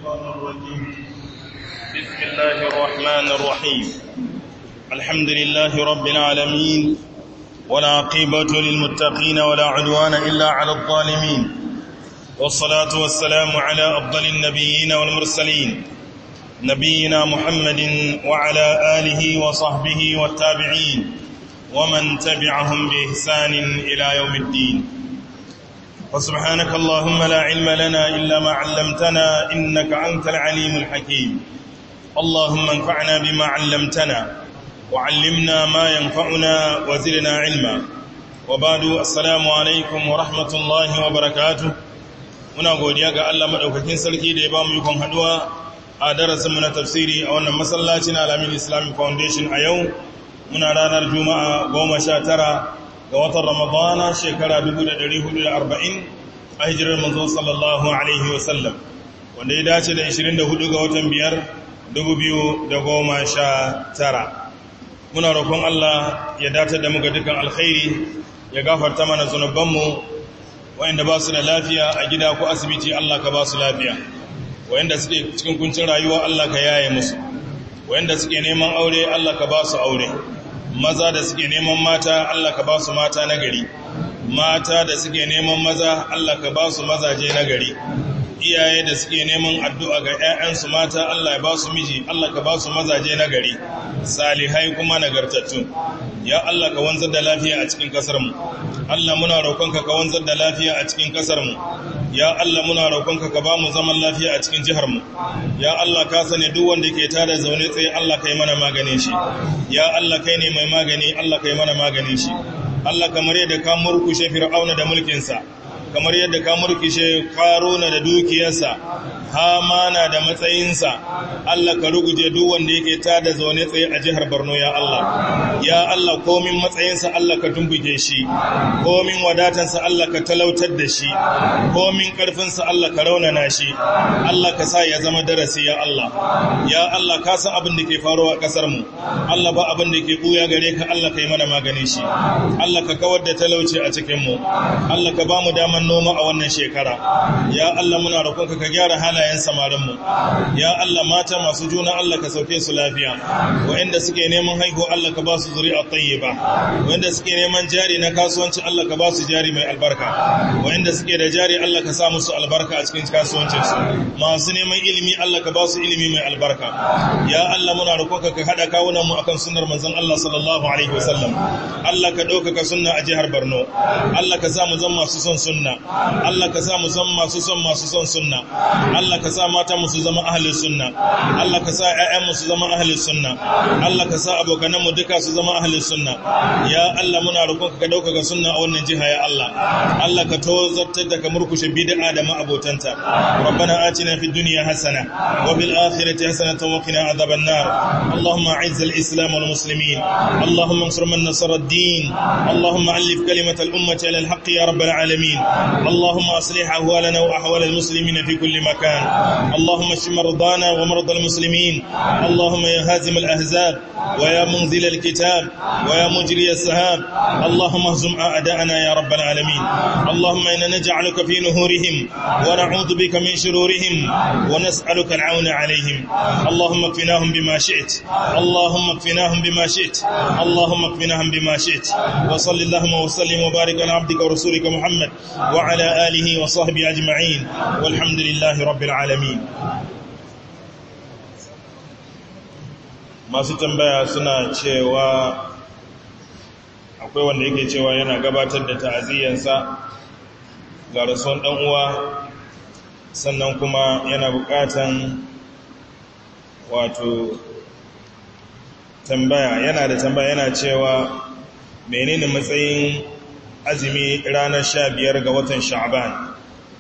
الشيطان الرجيم بسم الله الرحمن الرحيم الحمد لله رب العالمين ولا عقيبة للمتقين ولا عدوان إلا على الظالمين والصلاة والسلام على أفضل النبيين والمرسلين نبينا محمد وعلى آله وصحبه والتابعين ومن تبعهم بإحسان إلى يوم الدين وسبحانك اللهم لا علم لنا إلا ما علمتنا إنك أنت العليم الحكيم اللهم انفعنا بما علمتنا وعلمنا ما ينفعنا وزدنا علما وبعد السلام عليكم ورحمة الله وبركاته muna godiya ga Allah madaukakin sarki da ya ba mu yukon haduwa a darasinmu na tafsiri a wannan masallacin Alamin Islamic Foundation a yau muna ranar Juma'a goma sha tara ga watan Ramadana shekara 1440 a hijirar manzo sallallahu alaihi wasallam wanda ya dace da 24 ga watan biyar 2019 muna roƙon Allah ya datar da muka dukan alkhairi ya gafarta mana zunubanmu wayanda ba su da lafiya a gida ko asibiti Allah ka ba su lafiya wayanda suke cikin kuncin rayuwa Allah ka yaye musu wayanda suke neman aure Allah ka ba su aure maza da suke neman mata Allah ka ba su mata na gari mata da suke neman maza Allah ka ba su mazaje na gari iyaye da suke neman addu'a ga ‘ya'yansu mata Allah ya ba su miji Allah ka ba su mazaje na gari salihai kuma nagartattu ya Allah ka wanzar da lafiya a cikin ƙasarmu Allah muna roƙonka ka wanzar da lafiya a cikin ƙasarmu ya Allah muna roƙonka ka ba mu zaman lafiya a cikin jiharmu ya Allah ka sani duk wanda ke tada zaune tsaye Allah ka yi mana maganin shi ya Allah kai ne mai magani Allah ka yi mana maganin shi Allah kamar yadda ka murkushe fir'auna da mulkinsa kamar yadda ka murkushe karuna da dukiyarsa hamana da matsayinsa Allah ka ruguje duk wanda yake tada zaune tsaye a jihar Borno ya Allah ya Allah komin matsayinsa Allah ka tumbuke shi komin wadatansa Allah ka talautar da shi komin karfinsa Allah ka raunana shi Allah ka sa ya zama darasi ya Allah ya Allah ka san abin da ke faruwa a kasar mu Allah ba abin da ke buya gare ka Allah ka yi mana maganin shi Allah ka kawar da talauci a cikin mu Allah ka ba mu daman noma a wannan shekara ya Allah muna roƙonka ka gyara halayen samarin mu ya Allah mata masu juna Allah ka sauke su lafiya wa'anda suke neman haihuwa Allah ka ba su zuri'a tayyiba wa'anda suke neman jari na kasuwanci Allah ka ba su jari mai albarka wa'anda suke da jari Allah ka sa musu albarka a cikin kasuwancin su masu neman ilimi Allah ka ba su ilimi mai albarka ya Allah muna roƙonka ka hada kawunan mu akan sunnar manzon Allah sallallahu alaihi wasallam Allah ka ɗaukaka sunna a jihar Borno Allah ka sa mu zama masu son sunna Allah ka sa mu zama masu son masu son sunna Allah ka sa mata mu su zama ahlus sunna Allah ka sa ƴaƴan mu su zama ahlus sunna Allah ka sa abokanan mu duka su zama ahlus sunna ya Allah muna roƙonka ka ɗaukaka sunna a wannan jiha ya Allah Allah ka tozartar da ka murkushe bid'a da ma'abotanta ربنا آتنا في الدنيا حسنة وفي الآخرة حسنة وقنا عذاب النار اللهم أعز الإسلام والمسلمين اللهم انصر من نصر الدين اللهم ألف كلمة الأمة على الحق يا رب العالمين اللهم أصلح أهوالنا وأحوال المسلمين في كل مكان اللهم اشف مرضانا ومرضى المسلمين اللهم يا هازم الأحزاب ويا منزل الكتاب ويا مجري السهاب اللهم اهزم أعداءنا يا رب العالمين اللهم إنا نجعلك في نهورهم ونعوذ بك من شرورهم ونسألك العون عليهم اللهم اكفناهم بما شئت اللهم اكفناهم بما شئت اللهم اكفناهم بما شئت وصل اللهم وسلم وبارك على عبدك ورسولك محمد وعلى آله وصحبه أجمعين والحمد لله رب العالمين masu tambaya suna cewa akwai wanda yake cewa yana gabatar da ta'aziyyansa ga rasuwan ɗan uwa sannan kuma yana buƙatan wato tambaya yana da tambaya yana cewa menene matsayin azumi ranar sha biyar ga watan sha'ban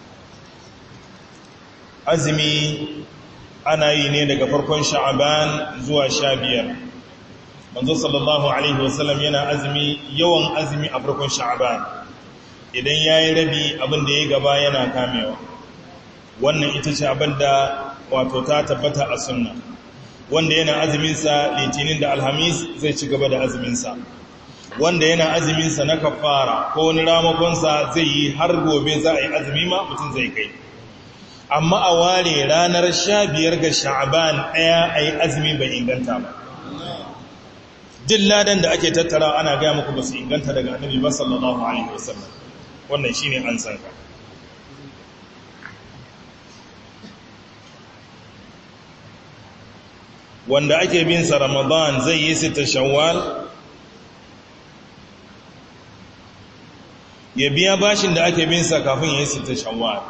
azumi ana yi ne daga farkon sha'ban zuwa sha biyar manzo sallallahu alaihi wasallam yana azumi yawan azumi a farkon sha'ban idan ya yi rabi abin da ya gaba yana kamewa wannan ita ce abin da wato ta tabbata a sunna wanda yana azuminsa litinin da alhamis zai ci gaba da azuminsa wanda yana azuminsa na kafara ko wani ramakonsa zai yi har gobe za a yi azumi ma mutum zai kai amma a ware ranar sha biyar ga sha'aban ɗaya a yi azumi bai inganta ba duk ladan da ake tattara ana gaya muku ba su inganta daga annabi ba sallallahu alaihi wasallam wannan shi ne an san ka wanda ake bin sa ramadan zai yi sita shawwal ya biya bashin da ake bin sa kafin ya yi sita shawwal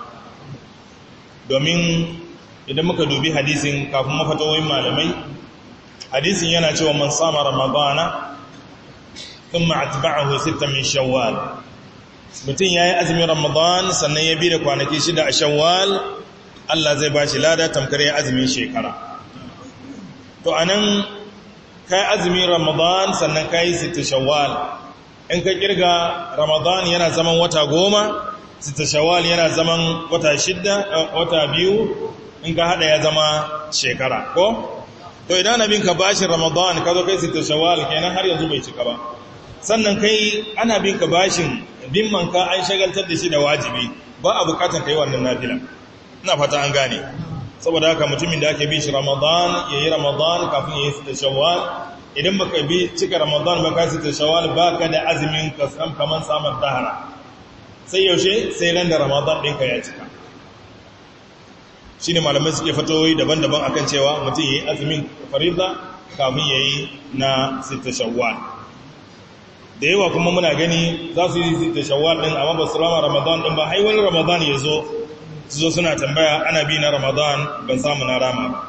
domin idan muka dubi hadisin kafin mafatawoyin malamai hadisin yana cewa man sama ramadana thumma atba'ahu sita min shawwal mutum yayi azumin ramadan sannan ya bi da kwanaki shida a shawwal Allah zai bashi lada tamkar ya azumin shekara to anan kai azumin ramadan sannan kai sita shawwal in ka kirga ramadan yana zaman wata goma sita shawwal yana zaman wata shidda wata biyu in ka hada ya zama shekara ko to idan abin ka bashin ramadan ka zo kai sita shawwal kenan har yanzu bai cika ba sannan kai ana bin ka bashin bin manka an shagaltar da shi da wajibi ba a bukatan kai wannan nafila ina fata an gane saboda haka mutumin da ake bi shi ramadan yayi ramadan kafin yayi sita shawwal idan baka bi cika ramadan ba ka sita shawwal baka da azumin ka san kaman samun dahara sai yaushe sai ran da ramadan ɗinka ya cika shi ne malamai suke fatoyi daban-daban akan cewa mutum ya yi azumin farida kafin ya yi na sita shawwal da yawa kuma muna gani za su yi sita shawwal ɗin amma ba su rama ramadan ɗin ba haiwani ramadan ya zo su zo suna tambaya ana bi na ramadan ban samu na rama ba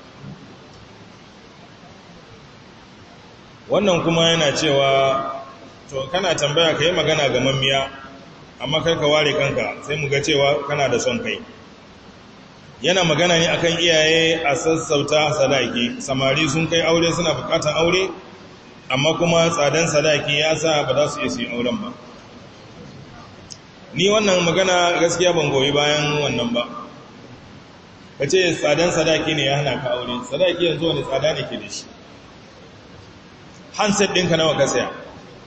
wannan kuma yana cewa to kana tambaya ka yi magana ga mammiya amma karka ware kanka sai mu ga cewa kana da son kai yana magana ne akan iyaye a sassauta sadaki samari sun kai aure suna bukatan aure amma kuma tsadan sadaki ya sa ba za su iya su yi auren ba ni wannan magana gaskiya ban goyi bayan wannan ba ka ce tsadan sadaki ne ya hana ka aure sadaki yanzu wani tsada ne ke da shi handset ɗinka nawa ka saya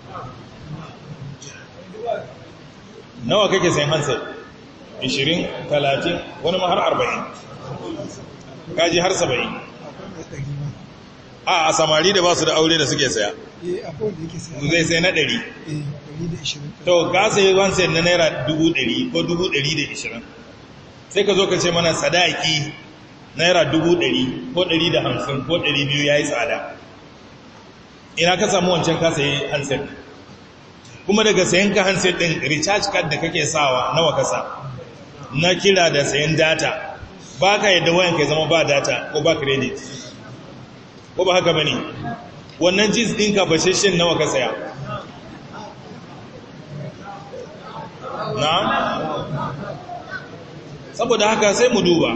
nawa kake sayan handset 20 30 wani ma har 40 kaji har 70 a a samari da ba su da aure da suke saya zai sai na 100 to ka sayi handset na naira 100 ko 120 sai ka zo ka ce mana sadaki naira 100 ko 150 ko 200 ya yi tsada ina ka samu wancan ka sayi handset kuma daga sayan ka handset din recharge card da kake sawa nawa kasa na kira da sayan data ba ka yadda wayan ka zama ba data ko ba credit ko ba haka bane wannan jeans ɗinka bashashin nawa ka saya na saboda haka sai mu duba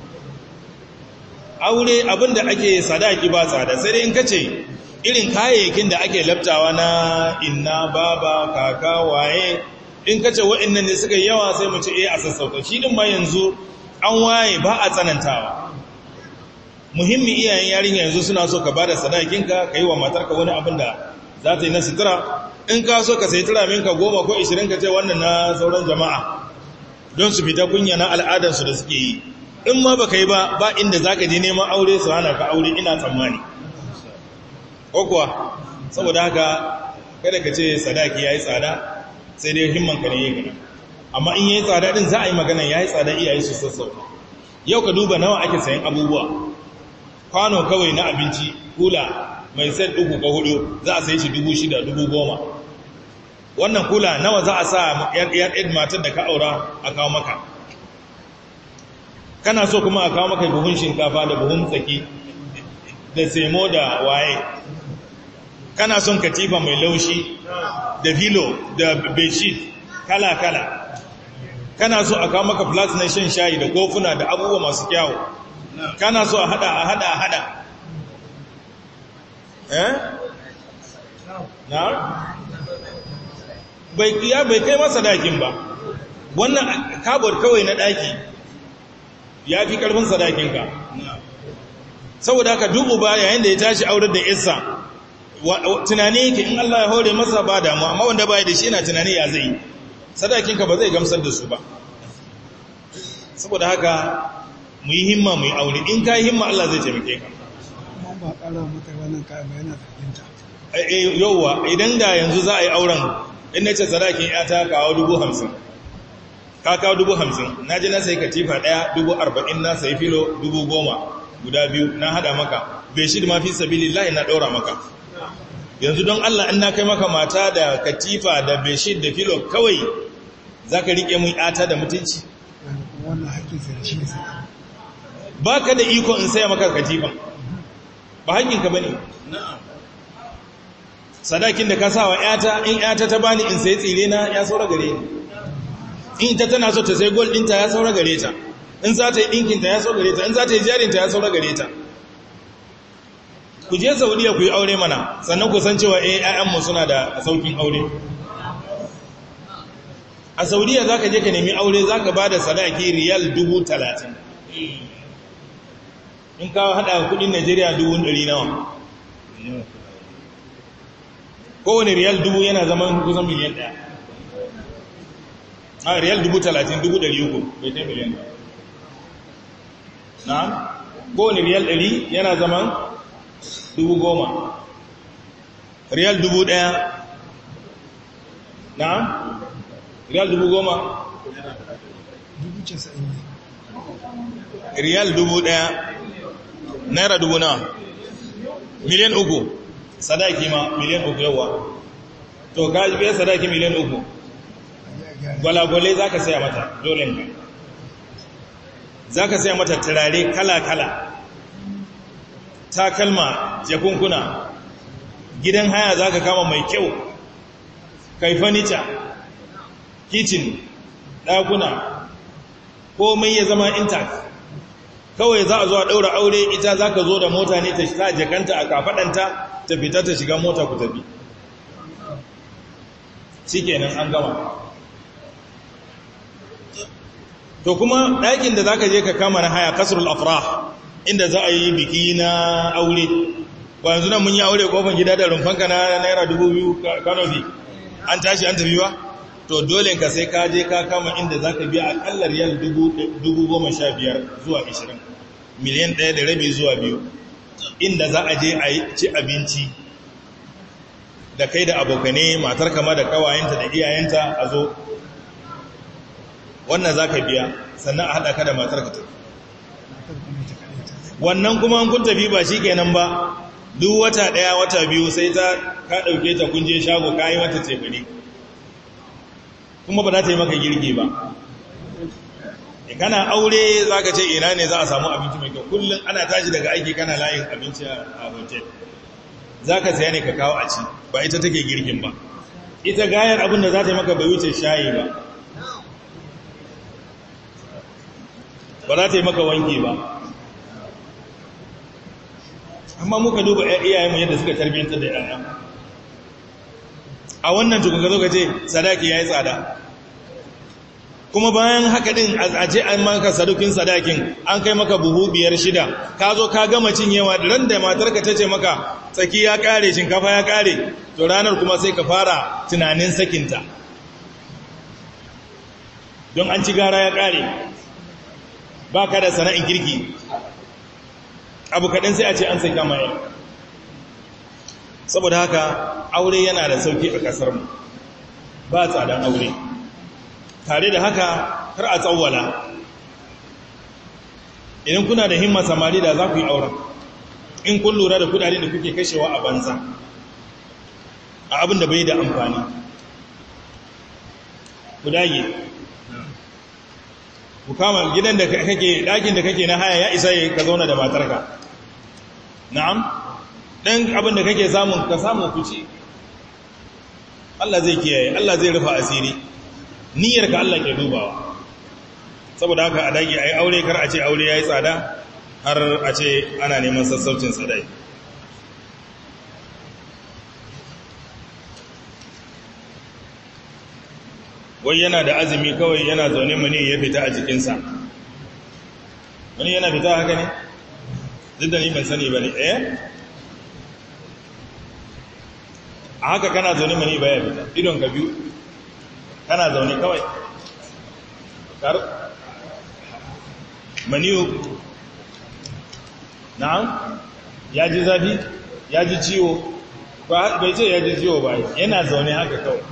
aure abinda ake sadaki ba tsada sai dai in kace irin kayayyakin da ake labtawa na inna baba kaka waye in kace wa'annan ne suka yawa sai mu ce eh a sassauta shi din ma yanzu an waye ba a tsanantawa muhimmi iyayen yarinya yanzu suna so ka bada sadakinka kai wa matarka wani abin da za ta yi na sutura in ka so ka sai turaminka goma ko ishirin ka ce wannan na sauran jama'a don su fita kunya na al'adarsu da suke yi in ma ba ka yi ba ba inda za ka je neman aure su hana ka aure ina tsammani ko kuwa saboda haka kada ka ce sadaki ya yi tsada sai dai himmanka ne ya gana amma in ya yi tsada din za a yi magana ya yi tsada iyaye su sassauta yau ka duba nawa ake sayan abubuwa kwano kawai na abinci kula mai set uku ko hudu za a sayi shi dubu shida dubu goma wannan kula nawa za a sa yar matar da ka aura a kawo maka kana so kuma a kawo maka buhun shinkafa da buhun tsaki da semo da waye kana son katifa mai laushi da filo da bedsheet kala-kala kana so a kawo maka flas na shan shayi da kofuna da abubuwa masu kyawu kana so a hada a hada a hada eh na bai kiya bai kai masa dakin ba wannan kabor kawai na daki ya fi karfin sadakinka saboda haka dubu ba yayin da ya tashi aurar da isa tunani yake in Allah ya hore masa ba damu amma wanda baya da shi yana tunani ya zai sadakinka ba zai gamsar da su ba saboda haka mu yi himma mu yi aure in ka yi himma Allah zai taimake ka kuma ba ƙara mata wannan kayan ba yana zarginta yauwa idan da yanzu za a yi auren in na ce sadakin ya ta kawo dubu hamsin ka kawo dubu hamsin na ji na sai katifa ɗaya dubu arba'in na sai filo dubu goma guda biyu na hada maka bai shi da mafi sabili layi na ɗaura maka yanzu don Allah in na kai maka mata da katifa da beshid da filo kawai za ka riƙe mun yata da mutunci wannan haƙƙin sai da shi ne sai ba ka da iko in saya maka katifa ba haƙƙinka ba ne sadakin da ka sa wa yata in yata ta bani in sai tsire na ya saura gare ni in ta tana so ta sai gold ɗinta ya saura gare ta in za ta yi ɗinkinta ya saura gare ta in za ta yi jarinta ya saura gare ta ku je saudiya ku yi aure mana sannan ku san cewa eh ƴaƴanmu suna da saukin aure a saudiya za ka je ka nemi aure za ka ba da sadaki riyal dubu talatin in ka haɗa kudin najeriya dubu ɗari nawa kowane riyal dubu yana zaman kusan miliyan ɗaya a riyal dubu talatin dubu ɗari uku bai ta miliyan na kowane riyal ɗari yana zaman dubu goma riyal dubu ɗaya na riyal dubu goma dubu casa'in ne riyal dubu ɗaya naira dubu na miliyan uku sadaki ma miliyan uku yawa to ka biya sadaki miliyan uku gwalagwale za ka saya mata dole ka za ka saya mata turare kala-kala takalma jakunkuna gidan haya za ka kama mai kyau kai furniture kitchen ɗakuna komai ya zama intact kawai za a zo a ɗaura aure ita za ka zo da mota ne ta sa jakanta a kafaɗanta ta fita ta shiga mota ku tafi shi kenan an gama to kuma ɗakin da za ka je ka kama na haya kasrul afrah inda za a yi biki na aure ba yanzu nan mun yi aure kofan gida da rumfanka na naira dubu biyu kanofi an tashi an tafi ba to dole ka sai ka je ka kama inda za ka biya akalla riyal dubu goma sha biyar zuwa ishirin miliyan ɗaya da rabi zuwa biyu inda za a je a yi ci abinci da kai da abokane matar kama da kawayenta da iyayenta a zo wannan za ka biya sannan a haɗa ka da matar ka tafi wannan kuma kun tafi ba shi kenan ba duk wata ɗaya wata biyu sai ta ka ɗauke ta kunje shago ka yi mata tefani kuma ba za ta yi maka girki ba kana aure za ka ce ina ne za a samu abinci mai kyau kullum ana tashi daga aiki kana layin abinci a hotel za ka saya ne ka kawo a ci ba ita take girkin ba ita gayar abin da za ta yi maka bai wuce shayi ba ba za ta yi maka wanki ba amma muka duba iyayenmu yadda suka tarbiyyantar da yaya a wannan tukun ka zo ka ce sadaki ya yi tsada kuma bayan haka din a ce an maka sadukin sadakin an kai maka buhu biyar shida ka zo ka gama cinyewa ran da matarka ta ce maka tsaki ya kare shinkafa ya kare to ranar kuma sai ka fara tunanin sakinta don an ci gara ya kare ba ka da sana'in kirki abu kaɗan sai a ce an sai kama yau saboda haka aure yana da sauki a ƙasarmu ba tsadan aure tare da haka kar a tsawwala idan kuna da himma samari da za ku yi auren in kun lura da kudade da kuke kashewa a banza a abin da bai da amfani ku dage ku kama gidan da kake ɗakin da kake na haya ya isa ka zauna da matarka na'am ɗan abin da kake samun ka samu ku ci Allah zai kiyaye Allah zai rufa asiri niyyar ka Allah ke dubawa saboda haka a dage ai aure kar a ce aure yayi tsada har a ce ana neman sassaucin tsadai wai yana da azumi kawai yana zaune mani ya fita a jikinsa wani yana fita haka ne duk da ni ban sani ba ne eh a haka kana zaune mani ba ya fita idon ka biyu kana zaune kawai kar maniyu na'am ya ji zafi ya ji ciwo bai ce ya ji ciwo ba yana zaune haka kawai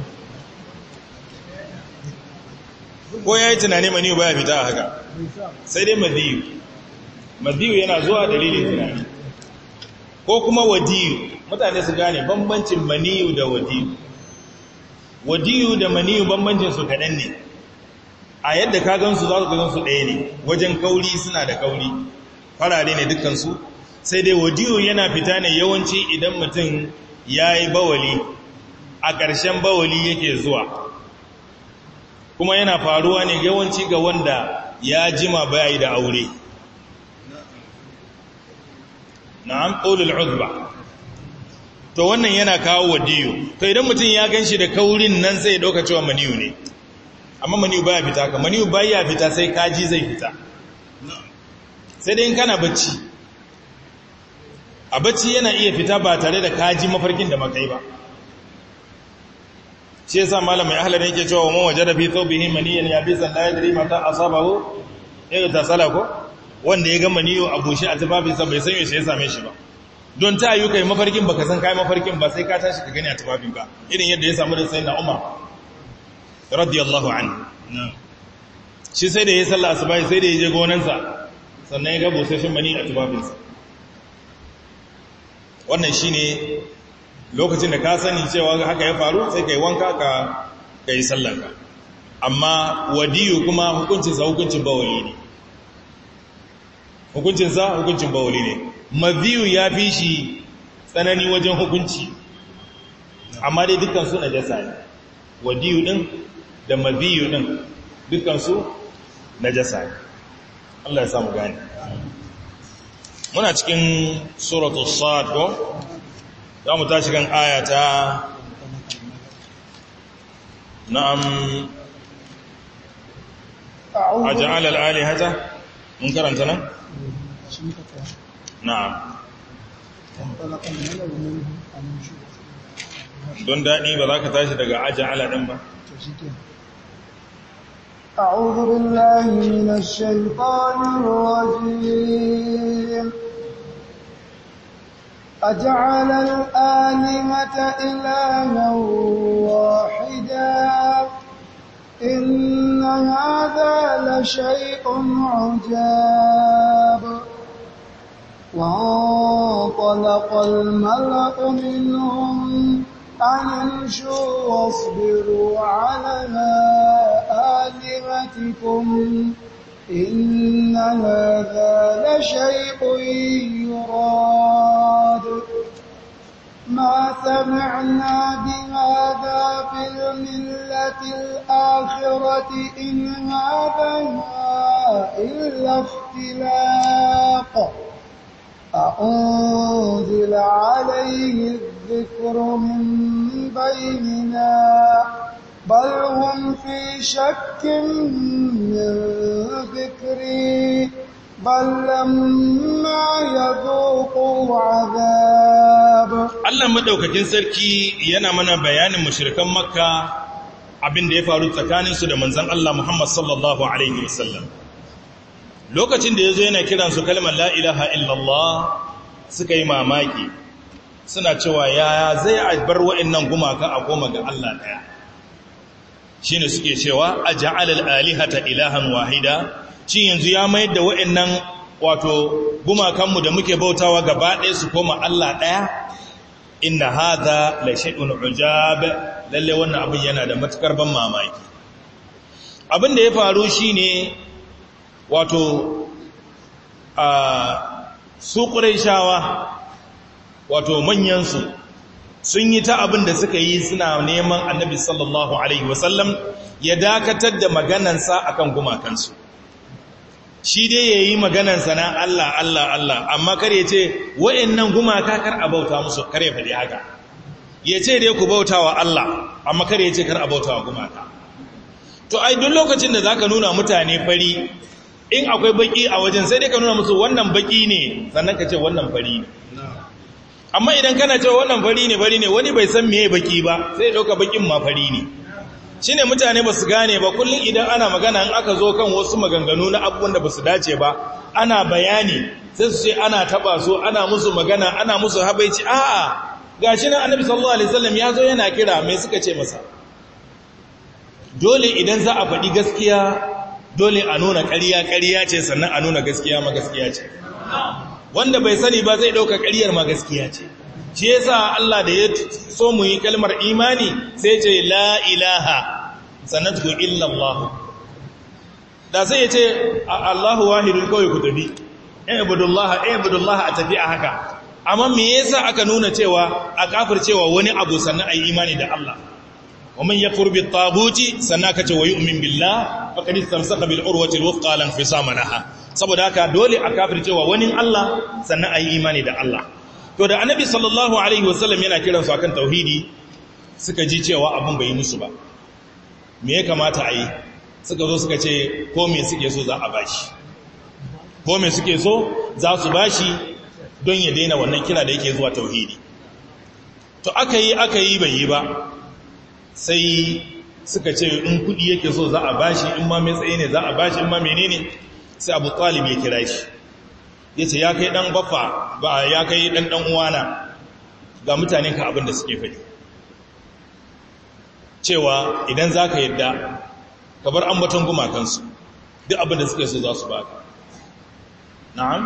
ko ya yi tunani maniyu ba ya fita a haka sai dai madiyu madiyu yana zuwa dalilin tunani ko kuma wadiyu mutane su gane bambancin maniyu da wadiyu wadiyu da maniyu bambancin su kaɗan ne a yadda ka gansu za su gansu ɗaya ne wajen kauri suna da kauri farare ne dukansu sai dai wadiyu yana fita ne yawanci idan mutum ya yi bawali a ƙarshen bawali yake zuwa kuma yana faruwa ne yawanci ga wanda ya jima bayi da aure na'am qawlul uzba to wannan yana kawo wadiyu to idan mutum ya ganshi da kaurin nan sai ya dauka cewa maniyu ne amma maniyu baya fita ka maniyu baya fita sai kaji zai fita sai dai in kana bacci a bacci yana iya fita ba tare da kaji mafarkin da makai ba shi yasa malamai ahlan yake cewa man wajada fi thawbihi maniyan yabisan la yadri mata asabahu ya tasala ko wanda ya ga maniyo a bushe a tufafinsa bai san yaushe ya same shi ba don ta yi kai mafarkin baka san kai mafarkin ba sai ka tashi ka gani a tufafin ka irin yadda ya samu da sai na umar radiyallahu anhu shi sai da ya sallah asuba sai da ya je gonansa sannan ya ga busasshen mani a tufafinsa wannan shine lokacin da ka sani cewa haka ya faru sai kai wanka ka kai sallanka amma wadiyu kuma hukuncinsa hukuncin bawali ne hukuncinsa hukuncin bawali ne maziyu ya fi shi tsanani wajen hukunci amma dai dukansu na jasa ne wadiyu din da maziyu din dukansu na jasa ne Allah ya samu gani muna cikin suratul sad ko za mu tashi kan ayata na'am أجعل الآلهة منكر أنت نعم نعم don daɗi ba za ka tashi daga aja'ala ɗin ba أعوذ بالله من الشيطان الرجيم أجعل الآلهة إلها واحدا إن هذا لشيء عجاب وانطلق الملأ منهم أن امشوا واصبروا على آلهتكم إن هذا لشيء يراد ما سمعنا بهذا في الملة الآخرة إن هذا إلا اختلاق أأنزل عليه الذكر من بيننا بل هم في شك من ذكري بل لما يذوقوا عذاب Allah madaukakin sarki yana mana bayanin mushrikan Makka abin da ya faru tsakaninsu da manzon Allah Muhammad sallallahu alaihi wasallam lokacin da yazo yana kiran su kalmar la ilaha illallah suka yi mamaki suna cewa ya zai a bar wa'annan gumaka a goma ga Allah daya shine suke cewa aj'al al-alihata ilahan wahida shi yanzu ya mayar da wa'annan wato gumakanmu da muke bautawa gaba ɗaya su koma Allah ɗaya inna hadha la shay'un ujab lalle wannan abin yana da matukar ban mamaki abin da ya faru shine wato a su quraishawa wato manyan su sun yi ta abin da suka yi suna neman annabi sallallahu alaihi wasallam ya dakatar da maganansa akan gumakansu shi dai ya yi maganansa na Allah Allah Allah amma kar ya ce wa'annan gumaka kar a bauta musu kar ya faɗi haka ya ce dai ku bauta wa Allah amma kar ya ce kar a bauta wa gumaka to ai duk lokacin da zaka nuna mutane fari in akwai baki a wajen sai dai ka nuna musu wannan baki ne sannan ka ce wannan fari ne amma idan kana cewa wannan fari ne fari ne wani bai san meye baki ba sai ya dauka bakin ma fari ne shi ne mutane ba su gane ba kullum idan ana magana in aka zo kan wasu maganganu na abubuwan da ba su dace ba ana bayani sai su ce ana taba su ana musu magana ana musu habaici a'a gashi nan annabi sallallahu alaihi wasallam ya zo yana kira mai suka ce masa dole idan za a faɗi gaskiya dole a nuna ƙarya ƙarya ce sannan a nuna gaskiya ma gaskiya ce wanda bai sani ba zai ɗauka ƙaryar ma gaskiya ce shi yasa Allah da ya so mu yi kalmar imani sai ce la ilaha sannan ku illa Allah da sai ya ce Allahu wahidun kawai ku tafi ibudullah ibudullah a tafi a haka amma me yasa aka nuna cewa a kafir cewa wani abu sannan ayi imani da Allah wa man yakfur bit taguti sannan aka ce wa yu'min billah faqad istamsaka bil urwati al wuthqa lan fisama laha saboda haka dole a kafir cewa wani Allah sannan ayi imani da Allah to da annabi sallallahu alaihi wasallam yana kiran su akan tauhidi suka ji cewa abun bai musu ba me ya kamata a yi suka zo suka ce ko me suke so za a bashi ko me suke so za su bashi don ya daina wannan kira da yake zuwa tauhidi to aka yi aka yi bai yi ba sai suka ce in kudi yake so za a bashi in ma mai tsaye ne za a bashi in ma menene sai abu talib ya kira shi ya ce ya kai dan baffa ba ya kai dan dan uwana ga mutanen ka abin da suke faɗi cewa idan za ka yadda ka bar ambaton gumakansu duk abin da suke so za su baka na'am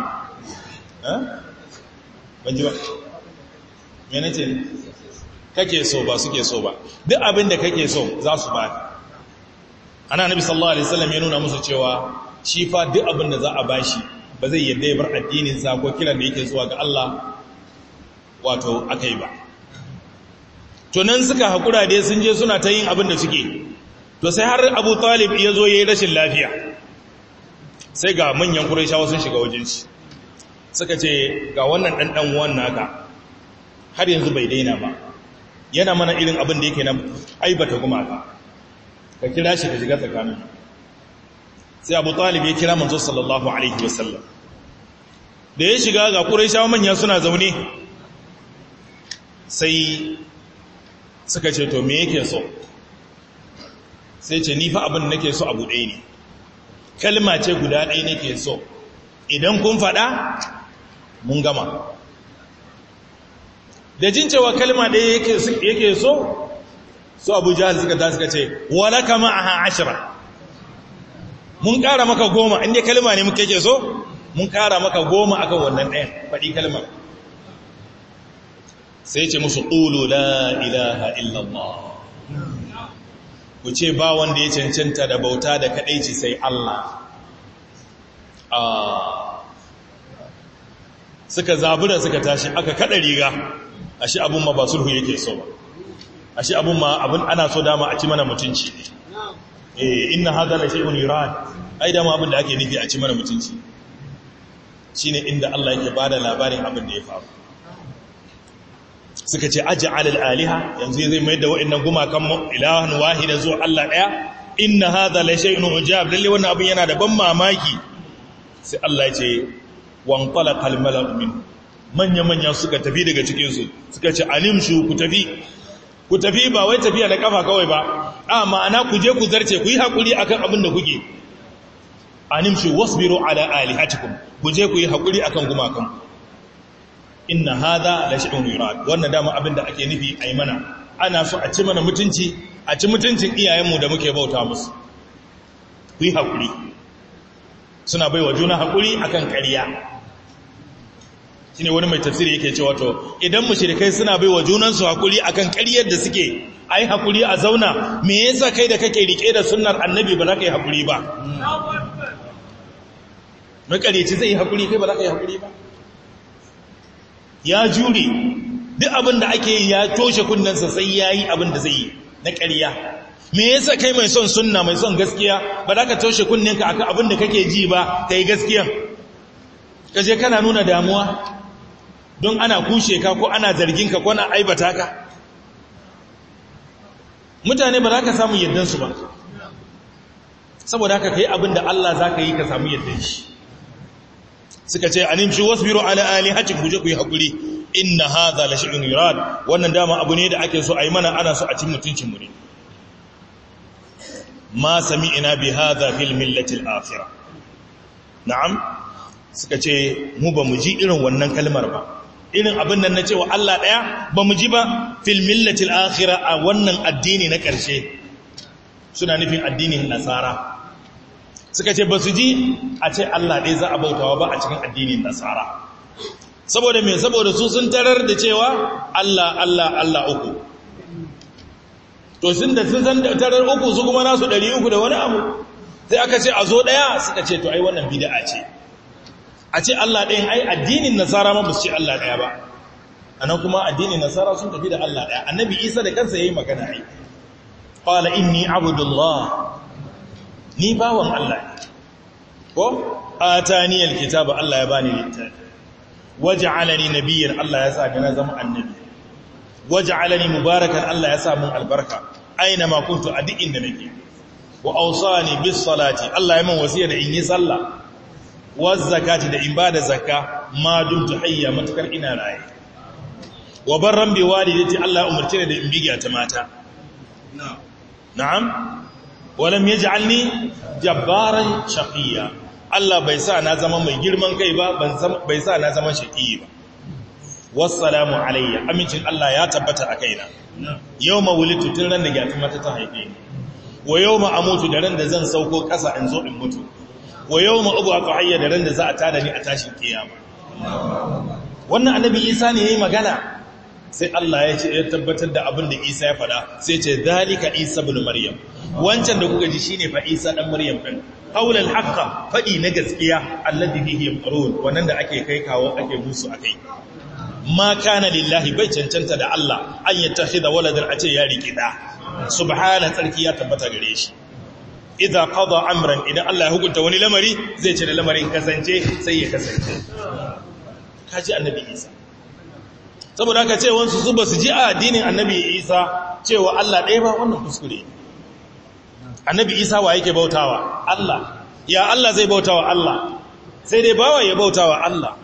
ban ji ba mene ce kake so ba suke so ba duk abin da kake so za su ba ana nabi sallallahu alaihi wasallam ya nuna musu cewa shi fa duk abin da za a bashi ba zai yadda ya bar addinin sa ko kiran da yake zuwa ga Allah wato akai ba to nan suka hakura dai sun je suna ta yin abin da suke to sai har Abu Talib ya zo yayin rashin lafiya sai ga manyan Qurayshawa sun shiga wajen shi suka ce ga wannan ɗanɗan uwan naka har yanzu bai daina ba yana mana irin abin da yake na aibata gumaka ka kira shi ka shiga tsakanin sai abu talib ya kira manzo sallallahu alaihi wasallam da ya shiga ga ƙuraishawa manya suna zaune sai suka ce to me yake so sai ce ni fa abin nake so abu ɗaya ne kalma ce guda ɗaya nake so idan kun faɗa mun gama da jin cewa kalma ɗaya yake so su abu jihar suka ta suka ce wala kama a ashira mun ƙara maka goma inda kalma ne muka yake so mun ƙara maka goma akan wannan ɗayan faɗi kalma sai ce musu ƙulu la ilaha illallah ku ce ba wanda ya cancanta da bauta da kaɗaici sai Allah suka zabura suka tashi aka kada riga ashe abun ma ba sulhu yake so ba ashe abun ma abun ana so dama a ci mana mutunci eh inna hadha la shay'un yurad ai dama abin da ake nufi a ci mana mutunci shine inda Allah yake bada labarin abin da ya faru suka ce aj'al al-aliha yanzu zai mai da wa'annan gumakan ilahan wahida zuwa Allah daya inna hadha la shay'un ujab lalle wannan abin yana da ban mamaki sai Allah ya ce wanqala qalmalan min manya-manya suka tafi daga cikinsu suka ce alimshu ku tafi ku tafi ba wai tafiya da kafa kawai ba a ma'ana ku je ku zarce ku yi haƙuri akan abin da kuke alimshu wasbiru ala alihatikum ku je ku yi haƙuri akan gumakan inna hadha la shay'un yurad wannan dama abin da ake nufi ayi mana ana so a ci mana mutunci a ci mutuncin iyayenmu da muke bauta musu ku yi haƙuri suna baiwa juna haƙuri akan ƙarya shine wani mai tafsiri yake cewa to idan mushrikai suna baiwa junansu hakuri akan ƙaryar da suke ai hakuri a zauna me yasa kai da kake rike da sunnar annabi ba za ka yi hakuri ba makareci zai yi hakuri kai ba za ka yi hakuri ba ya jure duk abin da ake yi ya toshe kunnensa sai ya yi abin da zai yi na ƙarya me yasa kai mai son sunna mai son gaskiya ba za ka toshe kunninka akan abin da kake ji ba ka yi gaskiya kaje kana nuna damuwa don ana kushe ka ko ana zargin ka ko ana aibata ka mutane ba za ka samu yaddansu ba saboda haka kai abin da Allah za ka yi ka samu yaddan shi suka ce animshi wasbiru ala alihati kuje ku yi hakuri inna hadha la shay'un yurad wannan dama abu ne da ake so a yi mana ana so a cin mutuncin mu ne ma sami'na bi hadha fil millati al-akhirah na'am suka ce mu ba mu ji irin wannan kalmar ba irin abin nan na cewa Allah ɗaya ba mu ji ba fil millatil akhira a wannan addini na ƙarshe suna nufin addinin nasara suka ce ba su ji a ce Allah ɗaya za a bautawa ba a cikin addinin nasara saboda me saboda su sun tarar da cewa Allah Allah Allah uku to sun da sun san tarar uku su kuma nasu ɗari uku da wani abu sai aka ce a zo ɗaya suka ce to ai wannan bid'a ce a ce Allah ɗayan ai addinin nasara ma ba su ce Allah ɗaya ba a nan kuma addinin nasara sun tafi da Allah ɗaya annabi isa da kansa ya yi magana ai ƙwala inni abudullah ni bawan Allah ne ko a taniyar kitaba Allah ya bani littafi waje alani nabiyyar Allah ya sa na zama annabi waje alani mubarakan Allah ya sa mun albarka aina ma kuntu a duk inda nake wa ausani bis salati Allah ya min wasiya da in yi sallah zakati da in ba da zakka ma dumtu hayya matukar ina raye wa barran bi walidati Allah umarce ni da in bigiya ta mata na'am walam yaj'alni jabbaran shaqiya Allah bai sa na zama mai girman kai ba bai sa na zama shaqi ba wassalamu alayya amincin Allah ya tabbata a kaina yawma wulidtu tun ran da gyatu mata ta haife ni wa yawma amutu da ran da zan sauko kasa in zo in mutu wa yau ma'ubu a ƙahayya da ran da za a tada ni a tashin kiyama wannan annabi isa ne ya yi magana sai Allah ya ce ya tabbatar da abin da isa ya faɗa sai ce zalika isa bin maryam wancan da kuka ji shi ne fa isa ɗan maryam ɗin haulal haqqa faɗi na gaskiya alladhi bihi yamqurun wannan da ake kai kawo ake musu akai ma kana lillahi bai cancanta da Allah an yattakhidha waladan a ce ya riki da subhana tsarki ya tabbata gare shi idza qada amran idan Allah ya hukunta wani lamari zai ce da lamarin kasance sai ya kasance kaji annabi Isa saboda haka ce wansu su basu ji a addinin annabi Isa cewa Allah ɗaya ba wannan kuskure annabi Isa wa yake bautawa Allah ya Allah zai bautawa Allah sai dai bawa ya bautawa Allah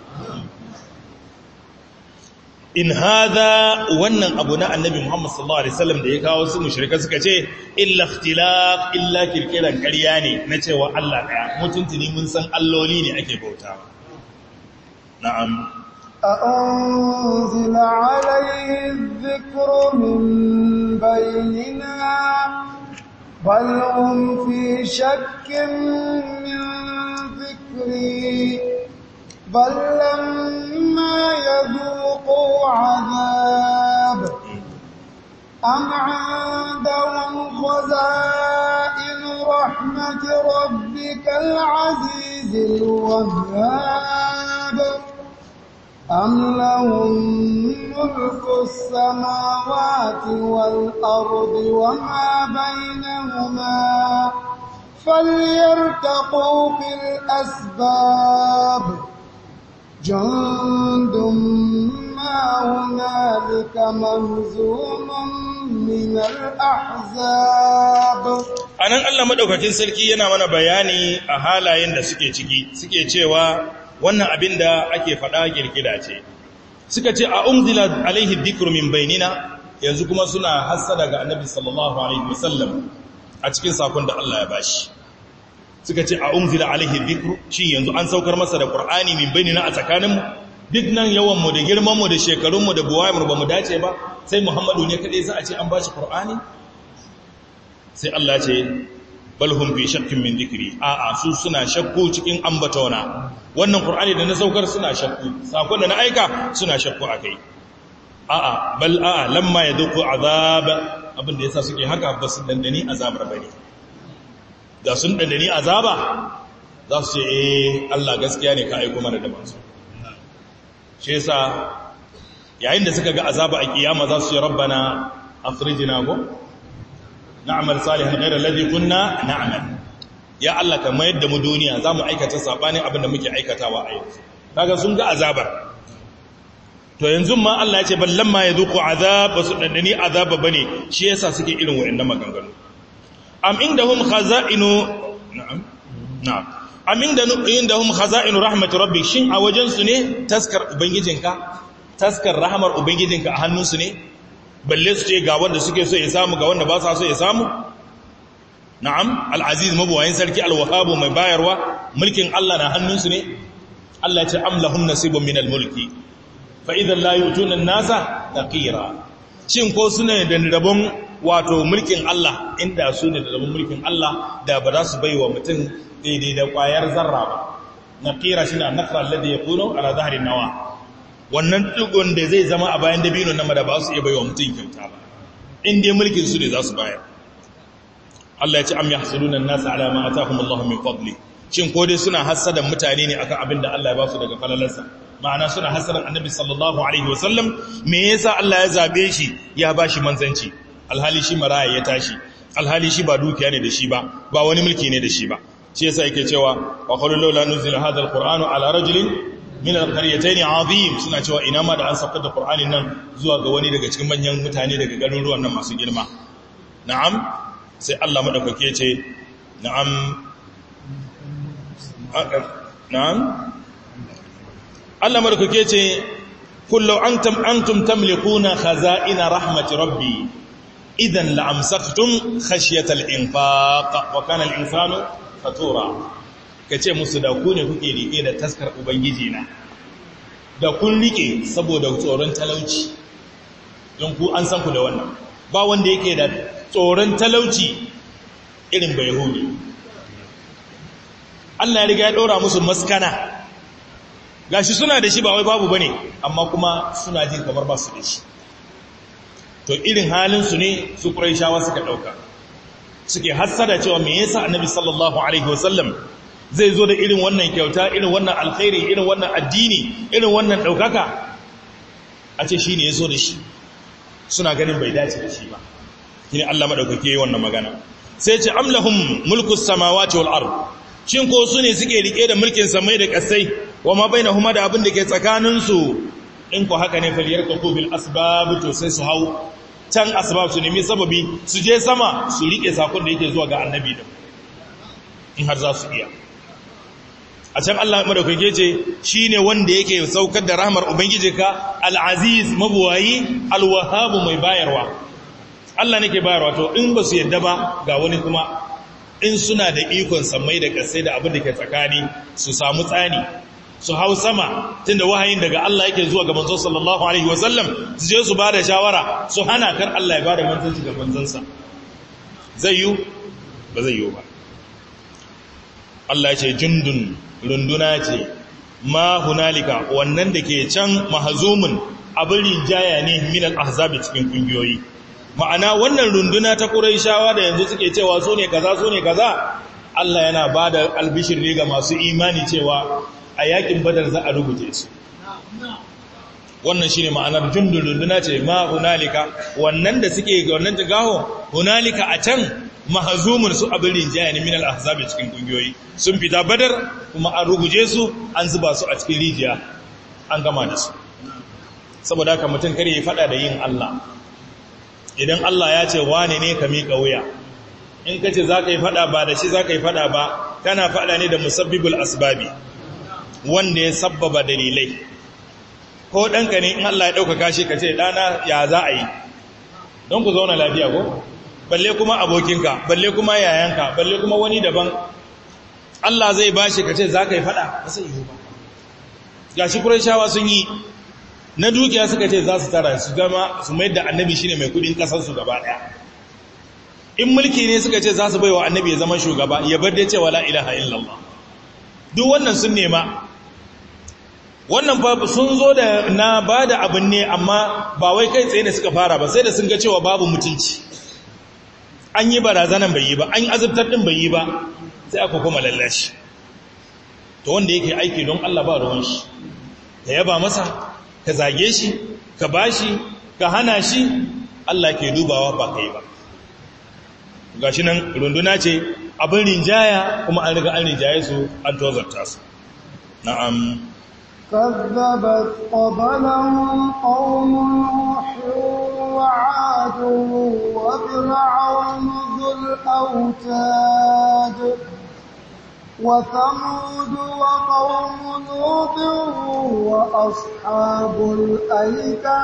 in hadha wannan abu na annabi Muhammad sallallahu alaihi wasallam da ya kawo su mushrika suka ce illa ikhtilaf illa kirkiran ƙarya ne na cewa Allah daya mutuntuni mun san alloli ne ake bauta na'am أأنزل عليه الذكر من بيننا بل هم في شك من ذكري بل لما يذوقوا عذاب أم عندهم خزائن رحمة ربك العزيز الوهاب أم لهم ملك السماوات والأرض وما بينهما فليرتقوا في الأسباب جند ما هنالك مهزوم من الأحزاب anan Allah madaukakin sarki yana mana bayani a halayen da suke ciki suke cewa wannan abin da ake faɗa kirkira ce suka ce a umzila alaihi dhikru min bainina yanzu kuma suna hassada ga annabi sallallahu alaihi wasallam a cikin sakon da Allah ya bashi suka ce a umzila alaihi dhikru shi yanzu an saukar masa da qur'ani min bainina a tsakaninmu duk nan yawan mu da girman mu da shekarun mu da buwayar mu ba mu dace ba sai muhammadu ne kadai za a ce an bashi qur'ani sai Allah ce balhum fi shakkin min dhikri a a su suna shakku cikin ambatona wannan qur'ani da na saukar suna shakku sakon da na aika suna shakku akai a a bal a a lamma yaduqu azab abin da yasa suke haka ba su dandani azabar bane da sun dandani azaba za su ce eh Allah gaskiya ne ka aiko mana da manzo shi yasa yayin da suka ga azaba a kiyama za su ce rabbana akhrijna go na'mal salihan ghayra alladhi kunna na'mal ya Allah ka mayar da mu duniya zamu aikata sabanin abin da muke aikatawa a yanzu kaga sun ga azabar to yanzu ma Allah ya ce ballan ma yadhuqu azab basu dandani azaba bane shi yasa suke irin wayannan maganganu am indahum khaza'inu na'am na'am am indahum khaza'inu rahmat rabbik shin a wajen su ne taskar ubangijinka taskar rahmar ubangijinka a hannunsu ne balle su ce ga wanda suke so ya samu ga wanda ba sa so ya samu na'am al'aziz mabuwayin sarki alwahabu mai bayarwa mulkin Allah na hannunsu ne Allah ce am lahum nasibun minal mulki fa idan la yutuna an-nasa taqira shin ko suna da rabon wato mulkin Allah inda su ne da rabon mulkin Allah da ba za su bai wa mutum daidai da kwayar zarra ba naqira shine an-naqra alladhi yakunu ala dhahri nawa wannan digon da zai zama a bayan dabino nan da ba su iya bai wa mutum kyauta ba in dai mulkin su ne za su bayar Allah ya ce am yahsuluna an-nasa ala ma atahum Allah min fadli shin ko dai suna hasadan mutane ne akan abin da Allah ya ba su daga falalarsa ma'ana suna hasadan annabi sallallahu alaihi wasallam me yasa Allah ya zabe shi ya bashi manzanci alhali shi maraya ya tashi alhali shi ba dukiya ne da shi ba ba wani mulki ne da shi ba shi yasa yake cewa wa qalu laula nuzila hadha alqur'anu ala rajulin min alqaryatayn azim suna cewa ina ma da an saukar da qur'anin nan zuwa ga wani daga cikin manyan mutane daga garuruwan nan masu girma na'am sai Allah madaukake ce na'am na'am Allah madaukake ce kullu antum antum tamlikuna khaza'ina rahmati rabbi idan la'amsaktum khashyata al-infaq wa kana al-insanu fatura kace musu da ku ne kuke rike da taskar ubangiji na da kun rike saboda tsoron talauci don ku an san ku da wannan ba wanda yake da tsoron talauci irin bai yahudi Allah ya riga ya ɗora musu maskana gashi suna da shi ba wai babu bane amma kuma suna jin kamar ba su da shi to irin halinsu ne su ƙuraishawa suka ɗauka suke hassada cewa me yasa annabi sallallahu alaihi wasallam zai zo da irin wannan kyauta irin wannan alkhairi irin wannan addini irin wannan ɗaukaka a ce shi ne ya zo da shi suna ganin bai dace da shi ba shi ne Allah maɗaukake wannan magana sai ce amlahum mulkus samawati wal ard shin ko su ne suke rike da mulkin samai da ƙasai wa ma bainahuma da abin da ke tsakaninsu in ko haka ne faliyar ka bil asbab to sai su hau can asbab su nemi sababi su je sama su rike sakon da yake zuwa ga annabi da in har za su iya a can Allah madaukake ce shine wanda yake saukar da rahmar ubangijinka al-aziz mabuwayi al-wahhab mai bayarwa Allah nake bayarwa to in ba su yadda ba ga wani kuma in suna da ikon samai da kasai da abin da ke tsakani su samu tsani su hau sama tunda wahayin daga Allah yake zuwa ga manzo sallallahu alaihi wasallam su je su bada shawara su hana kar Allah ya bada manzanci ga manzansa zai yi ba zai yi ba Allah ya ce jundun runduna ce ma hunalika wannan da ke can mahazumin abin rinjaya ne min al-ahzab cikin kungiyoyi ma'ana wannan runduna ta Qurayshawa da yanzu suke cewa su ne kaza su ne kaza Allah yana bada albishir ne ga masu imani cewa a yakin badar za a rubuce su wannan shine ma'anar jundun runduna ce ma hunalika wannan da suke ga wannan tagaho hunalika a can mahazumun su abin rinjaya ne min al-ahzab cikin kungiyoyi sun fita badar kuma an ruguje su an zuba su a cikin rijiya an gama da su saboda haka mutum kare ya fada da yin Allah idan Allah ya ce wane ne ka miƙa wuya in ka ce za ka yi fada ba da shi za ka yi fada ba kana fada ne da musabbibul asbabi wanda ya sabbaba dalilai ko ɗanka ne in Allah ya ɗaukaka shi ka ce ɗana ya za a yi don ku zauna lafiya ko balle kuma abokinka balle kuma yayanka balle kuma wani daban Allah zai ba shi ka ce za ka yi faɗa ba sai yi ba ga shi shawa sun yi na dukiya suka ce za su tara su gama su mai da annabi shine mai kudin ƙasarsu gaba ɗaya in mulki ne suka ce za su bai wa annabi ya zama shugaba ya bar da cewa la ilaha illallah duk wannan sun nema wannan fa sun zo da na ba da abin ne amma ba wai kai tsaye da suka fara ba sai da sun ga cewa babu mutunci an yi barazanan bai yi ba an yi azabtar din bai yi ba sai aka kuma lallashi to wanda yake aiki don Allah ba ruwan shi ka yaba masa ka zage shi ka bashi ka hana shi Allah ke dubawa ba kai ba gashi nan runduna ce abin rinjaya kuma an riga an rinjaye su an tozarta su na'am كذبت قبلهم قوم نوح وعاد وفرعون ذو الأوتاد وثمود وقوم لوط وأصحاب الأيكة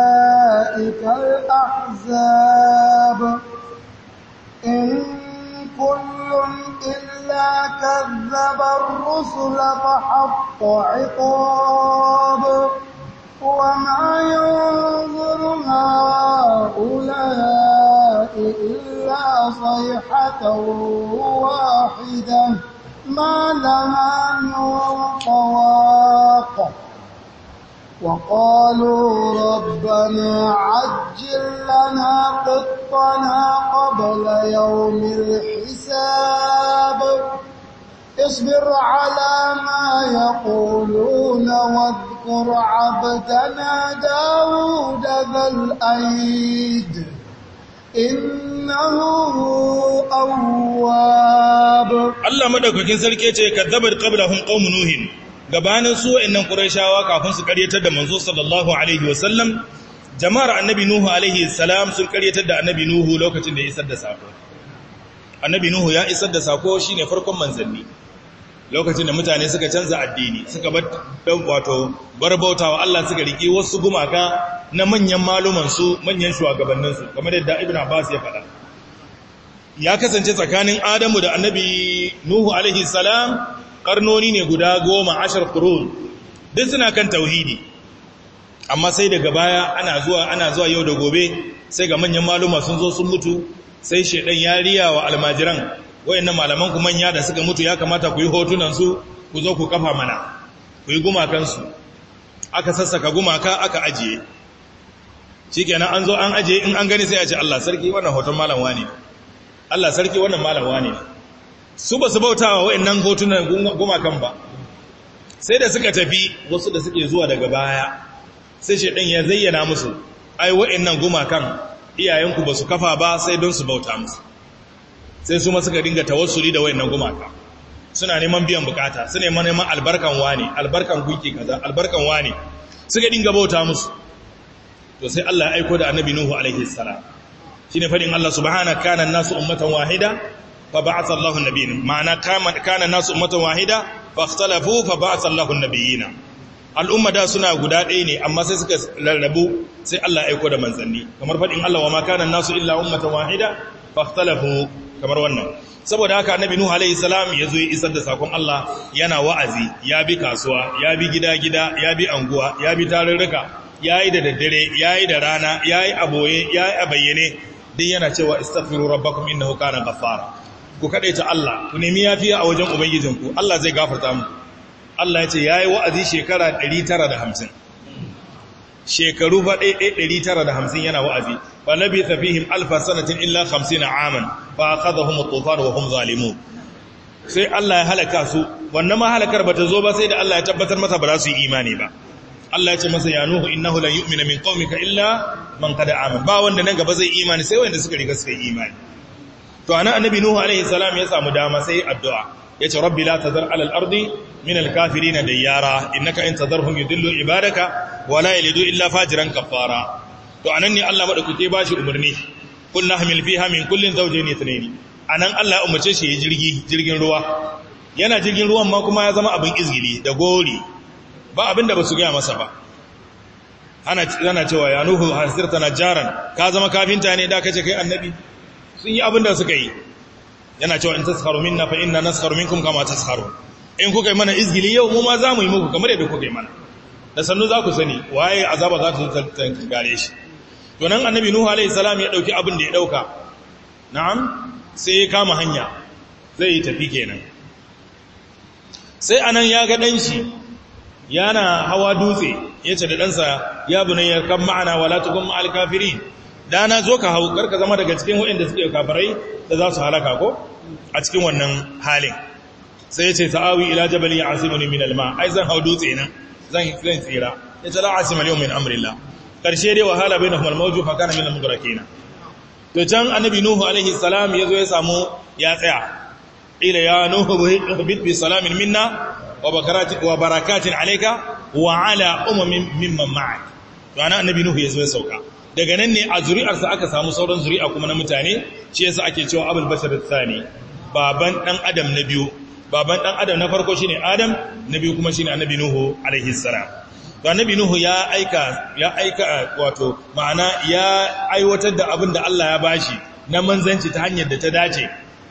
أولئك الأحزاب إن كل إلا كذب الرسل فحق عقاب وما ينظر هؤلاء إلا صيحة واحدة ما لها من طواق وقالوا ربنا عجل لنا قطنا قبل يوم الحساب اصبر على ما يقولون واذكر عبدنا داود ذا الأيد إنه أواب Allah madaukakin sarki ce kadzabat qablahum qaum nuhin gabanin su wayannan qurayshawa kafin su karyatar da manzo sallallahu alaihi wasallam jama'ar annabi nuhu alaihi salam sun karyatar da annabi nuhu lokacin da ya isar da sako annabi nuhu ya isar da sako shine farkon manzanni lokacin da mutane suka canza addini suka bar wato barbautawa Allah suka riki wasu gumaka na manyan maluman su manyan shugabannin su kamar yadda ibnu abbas ya faɗa ya kasance tsakanin adamu da annabi nuhu alaihi salam karnoni ne guda goma ashar kurun duk suna kan tauhidi amma sai daga baya ana zuwa ana zuwa yau da gobe sai ga manyan maluma sun zo sun mutu sai shedan ya riya wa almajiran wayannan malaman ku manya da suka mutu ya kamata ku yi hotunan su ku zo ku kafa mana ku yi gumakan su aka sassaka gumaka aka ajiye shikenan an zo an ajiye in an gani sai a ce Allah sarki wannan hoton malam wani Allah sarki wannan malam wani su ba su bautawa wayannan hotunan gumakan ba sai da suka tafi wasu da suke zuwa daga baya sai shedan ya zayyana musu ai wayannan gumakan iyayenku ba su kafa ba sai don su bauta musu sai su ma suka dinga tawassuli da wayannan gumaka suna neman biyan bukata su neman neman albarkan wani albarkan gunki kaza albarkan wani suka dinga bauta musu to sai Allah ya aiko da annabi nuhu alaihi salam shine fadin Allah subhanahu kana nasu ummatan wahida fa ba'atha Allahu nabiyyin ma'ana kana nasu ummatan wahida fa ikhtalafu fa ba'atha Allahu nabiyina al'umma da suna guda ɗaya ne amma sai suka rarrabu sai Allah ya aiko da manzanni kamar fadin Allah wa ma kana nasu illa ummatan wahida fa ikhtalafu kamar wannan saboda haka annabi nuhu alaihi salam ya zo ya isar da sakon Allah yana wa'azi ya bi kasuwa ya bi gida-gida ya bi anguwa ya bi tarurruka ya yi da daddare ya yi da rana ya yi a boye ya yi a bayyane din yana cewa istaghfiru rabbakum innahu kana ghaffara ku ta Allah ku nemi yafiya a wajen ubangijinku Allah zai gafarta mu Allah ya ce yayi wa'azi shekara 950 shekaru fa 950 yana wa'azi fa labitha fihim alfa sanatin illa 50 aman fa akhadhahum at-tufan wa hum zalimun sai Allah ya halaka su wannan ma halakar bata zo ba sai da Allah ya tabbatar masa ba za su yi imani ba Allah ya ce masa ya nuhu innahu lan yu'mina min qaumika illa man qad amana ba wanda nan gaba zai imani sai wanda suka riga suka yi imani to ana annabi nuhu alaihi salam ya samu dama sai addu'a yace rabbi la tazar ala al-ardi min al-kafirin dayyara innaka in tazarhum yudillu ibadaka wa la yalidu illa fajiran kafara to anan ne Allah madaukake bashi umarni kullu hamil fiha min kullin zawjayn ithnayn anan Allah ya umarce shi ya jirgi jirgin ruwa yana jirgin ruwan ma kuma ya zama abin izgili da gori ba abinda ba su gaya masa ba ana cewa ya nuhu hasirta na jaran ka zama kafinta ne da kace kai annabi sun yi abinda suka yi yana cewa in taskharu minna fa inna naskharu minkum kama taskharu in kuka yi mana izgili yau mu ma za mu yi muku kamar yadda kuka yi mana da sannu za ku sani waye azaba za ta zo gare shi to nan annabi nuhu alaihi salam ya dauki abin da ya dauka na'am sai ya kama hanya zai yi tafi kenan sai anan ya ga dan shi yana hawa dutse ya ce da ɗansa ya bu ya kan ma'ana wala tukun ma'al kafirin dana zo ka hau karka zama daga cikin waɗanda suke kafirai da za su halaka ko a cikin wannan halin sai ya ce sa'awi ila jabali ya asimuni min alma ai zan hau dutse nan zan zan tsira ya ce la asima yau min amrillah karshe dai wahala bai na kuma mawju fa kana min al-mudrakina to can annabi nuhu alaihi salam ya zo ya samu ya tsaya ila ya nuhu bit bi salamin minna wa barakatin alaika wa ala umamin mimman ma'ak to ana annabi nuhu yazo ya sauka daga nan ne a zuri'arsa aka samu sauran zuri'a kuma na mutane shi yasa ake cewa abul bashar tsani baban dan adam na biyu baban dan adam na farko shine adam na biyu kuma shine annabi nuhu alaihi salam to annabi nuhu ya aika ya aika wato ma'ana ya aiwatar da abin da Allah ya bashi na manzanci ta hanyar da ta dace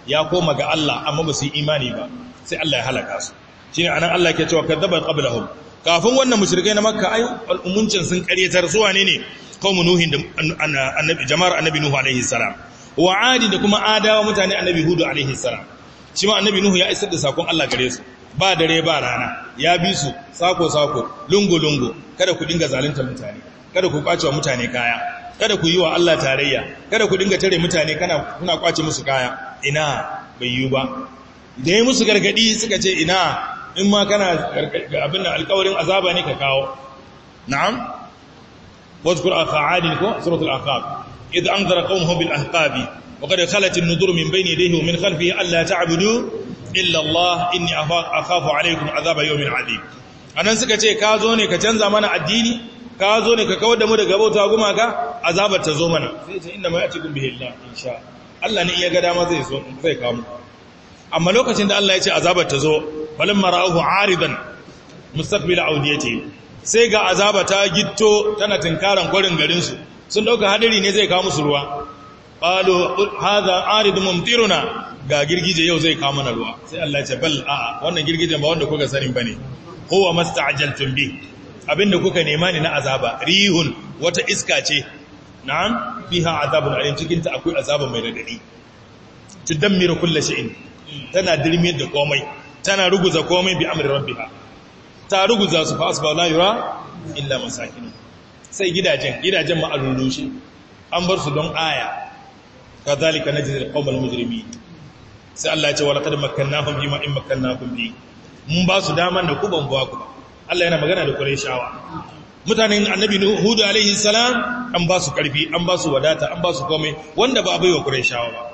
ya koma ga Allah amma ba su yi imani ba sai Allah ya halaka su shine anan Allah ke cewa kadzabat qablahum kafin wannan mushrikai na makka ai al'umuncin sun karyatar su wane ne qaumun nuhin da annabi jama'ar annabi nuhu alaihi salam wa adi da kuma adawa mutane annabi hudu alaihi salam shi ma annabi nuhu ya isar da sakon Allah gare su ba dare ba rana ya bi su sako sako lungu lungu kada ku dinga zalunta mutane kada ku kwace wa mutane kaya kada ku yi wa Allah tarayya kada ku dinga tare mutane kana kuna kwace musu kaya ina bai yi ba da ya musu gargadi suka ce ina in ma kana abin da alkawarin azaba ne ka kawo na'am wadhkur aqa'adin ko suratul aqab idh anzara qawmuhu bil ahqabi wa qad khalat an-nudur min bayni yadayhi wa min khalfihi alla ta'budu illa Allah inni akhafu alaykum azaba yawmin 'adid anan suka ce ka zo ne ka canza mana addini ka zo ne ka kawar da mu daga bauta gumaka azabar ta zo mana sai ce inda ma yatikum bihi Allah insha Allah ne iya ga dama zai zo zai kawo amma lokacin da Allah ya ce azabar ta zo balin mara'uhu aridan mustaqbil audiyati sai ga azaba ta gitto tana tinkaran kwarin garin su sun dauka hadari ne zai kawo musu ruwa qalu hadha arid mumtiruna ga girgije yau zai kawo mana ruwa sai Allah ya ce bal a'a wannan girgijen ba wanda kuka sanin bane huwa masta'jaltum bi abinda kuka nema ne na azaba rihun wata iska ce na'am fiha azabun alim cikin ta akwai azaba mai radadi tudammiru kulli shay'in tana dirmiyar da komai tana ruguza komai bi amri rabbiha ta ruguza su fa asba la yura illa masakin sai gidajen gidajen ma alulushi an bar su don aya kadhalika najzil qawmal mujrimin sai Allah ya ce wala qad makkannahum bima in makkannakum bi mun ba su daman da ku ban ba ku Allah yana magana da Qurayshawa mutanen annabi Hud alaihi salam an ba su karfi an ba su wadata an ba su komai wanda ba bai wa Qurayshawa ba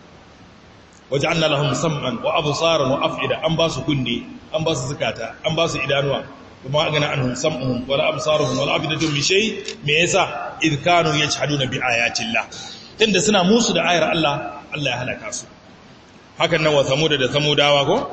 waja'alna lahum sam'an wa absaran wa af'ida an ba su kunne an ba su zakata an ba su idanuwa kuma agana anhum sam'uhum wa absaruhum wa afidatu min shay me yasa id kanu yajhaduna bi ayati llah tunda suna musu da ayar Allah Allah ya halaka su hakan nan wa samud da samudawa ko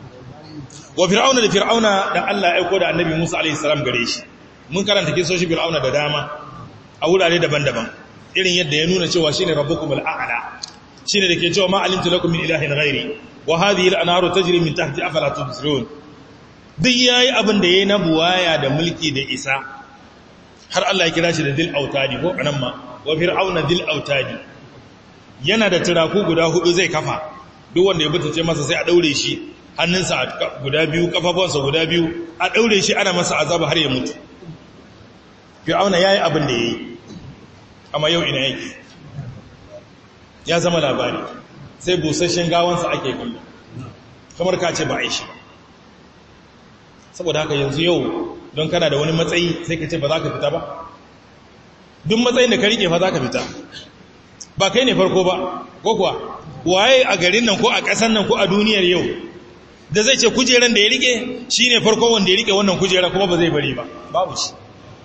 wa fir'auna da fir'auna da Allah ya aiko da annabi Musa alaihi salam gare shi mun karanta kisoshi fir'auna da dama a wurare daban-daban irin yadda ya nuna cewa shine rabbukumul a'la shine dake cewa ma alimtu lakum min ilahin ghairi wa hadhihi al-anharu tajri min tahti afala tubsirun duk yayi abin da yayi na buwaya da mulki da isa har Allah ya kira shi da dil autadi ko anan ma wa fir'auna dil autadi yana da turaku guda hudu zai kafa duk wanda ya butace masa sai a daure shi hannunsa guda biyu kafafuwansa guda biyu a daure shi ana masa azaba har ya mutu fir'auna yayi abin da yayi amma yau ina yake ya zama labari sai busasshen gawansa ake kallo kamar ka ce ba a yi shi saboda haka yanzu yau don kana da wani matsayi sai ka ce ba za ka fita ba duk matsayin da ka rike fa za ka fita ba kai ne farko ba ko kuwa waye a garin nan ko a ƙasan nan ko a duniyar yau da zai ce kujeran da ya rike shi ne farko wanda ya rike wannan kujera kuma ba zai bari ba babu shi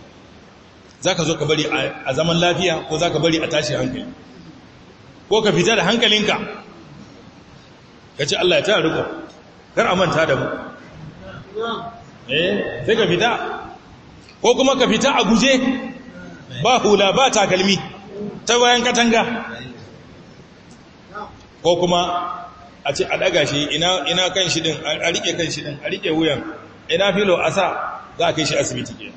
za ka zo ka bari a zaman lafiya ko za ka bari a tashi hankali ko ka fita da hankalinka ka ce Allah ya ta riko kar a manta da mu eh sai ka fita ko kuma ka fita a guje ba hula ba takalmi ta bayan katanga ko kuma a ce a daga shi ina ina kan shi din a rike kan shi din a rike wuyan ina filo a sa za a kai shi asibiti ke